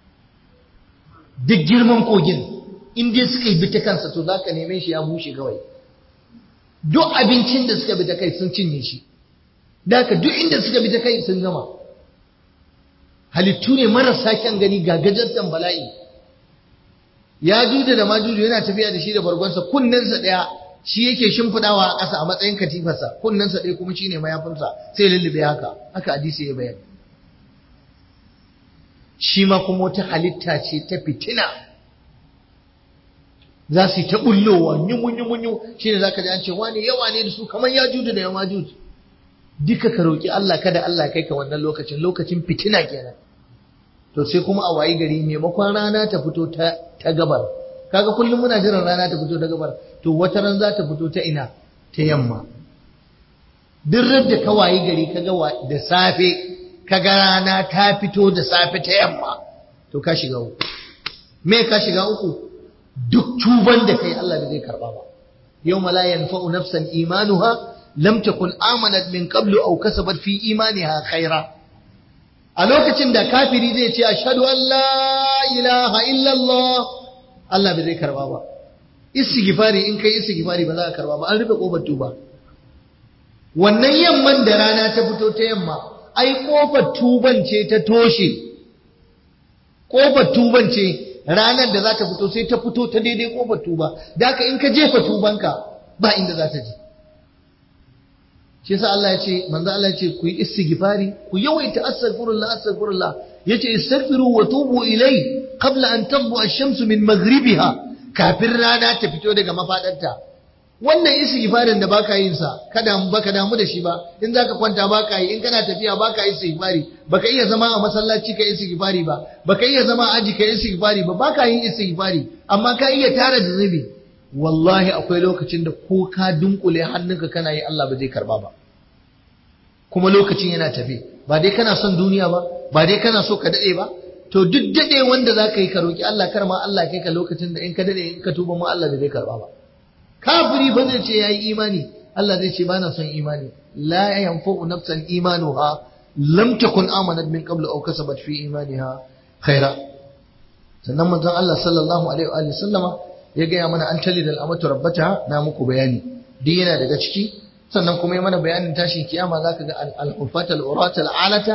duk girman kogin in dai suka bi ta kansa to zaka neme shi ya bushe kawai duk abincin da suka bi ta kai sun cinye shi da haka duk inda suka bi ta kai sun gama halittu ne marasa kyan gani ga gajartan bala'i ya juda da majuju yana tafiya da shi da bargonsa kunnensa ɗaya shi yake shimfiɗawa a ƙasa a matsayin katifarsa kunnensa ɗaya kuma shine mayafinsa sai lullube haka haka hadisi ya bayar shi ma kuma wata halitta ce ta fitina za su yi ta bullowa nyumu-nyumu shi ne za ka ji an ce wani yawa ne da su kamar ya juju da yama juju duka ka roƙi Allah kada Allah kai ka wannan lokacin lokacin fitina kenan to sai kuma a wayi gari maimakon rana ta fito ta, ta gabar kaga kullum muna jiran rana ta fito ta gabar to wata ran za ta fito ta ina ta yamma duk da ka wayi gari kaga da safe kaga rana ta fito da safe ta yamma to ka shiga uku me ka shiga uku duk tuban da kai Allah bai zai karba ba yawma la yanfa'u nafsan imanuha lam takun amanat min qablu aw kasabat fi imaniha khaira a lokacin da kafiri zai ce ashhadu an la ilaha illallah Allah bai zai karba ba istighfari in kai istighfari ba za ka karba ba an rufe kofar tuba wannan yamman da rana ta fito ta yamma ai kofar tuban ce ta toshe kofar tuban ce ranar da za ta fito sai ta fito ta daidai kofar tuba da haka in ka jefa tubanka ba inda za ta je shi yasa Allah ya ce manzo Allah ya ce ku yi istighfari ku yawaita astaghfirullah astaghfirullah yace istaghfiru wa tubu ilai qabla an tadbu ash-shamsu min maghribiha kafin rana ta fito daga mafadarta wannan istighfarin da baka yin sa kada baka damu da shi ba in zaka kwanta baka yi in kana tafiya baka yi istighfari baka iya zama a masallaci ka istighfari ba baka iya zama a aji ka istighfari ba baka yin istighfari amma ka iya tara da zunubi wallahi akwai lokacin da ko ka dunkule hannunka kana yi Allah ba zai karba ba kuma lokacin yana tafi ba dai kana son duniya ba ba dai kana so ka dade ba to duk dade wanda zaka yi ka roki Allah kar ma Allah kai ka lokacin da in ka dade in ka tuba ma Allah bai karba ba kafiri ba zai ce yayi imani Allah zai ce bana son imani la yanfa'u nafsan imanuha lam takun amanat min qablu aw kasabat fi imaniha khaira sannan manzon Allah sallallahu alaihi wa sallama ya gaya mana an tali da al'amatu rabbata na muku bayani duk yana daga ciki sannan kuma ya mana bayanin tashin kiyama zaka ga al-hufata al-urata al-alata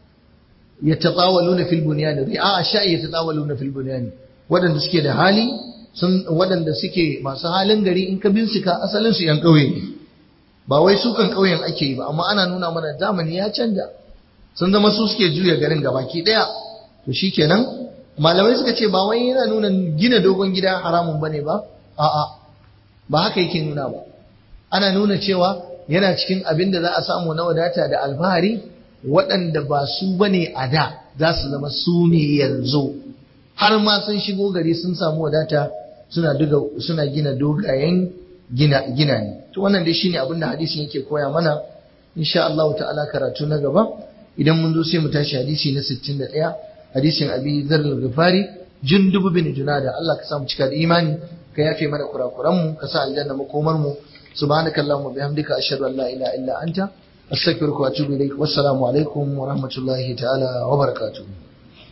yatatawaluna fil bunyan ri'a sha'i yatatawaluna fil bunyan wadanda suke da hali sun wadanda suke masu halin gari in ka bincika asalin su yan kauye ne ba wai su kan kauyen ake yi ba amma ana nuna mana zamani ya canja sun zama su suke juya garin gabaki daya to shikenan malamai suka ce ba wai yana nuna gina dogon gida haramun bane ba a'a ba haka yake nuna ba ana nuna cewa yana cikin abin da za a samu na wadata da alfahari waɗanda ba su bane a da za su zama su ne yanzu har ma sun shigo gari sun samu wadata suna duga suna gina dogayen gina gina ne to wannan dai shine abin da hadisin yake koya mana insha Allah ta'ala karatu na gaba idan mun zo sai mu tashi hadisi na 61 hadisin abi zar al-ghifari jundub bin junada Allah ka samu cika da imani ka yafe mana kurakuran mu ka sa aljanna makomar mu subhanakallahumma bihamdika ashhadu an la ilaha illa anta astaghfiruka wa atubu ilaik wassalamu alaikum wa rahmatullahi ta'ala wa barakatuh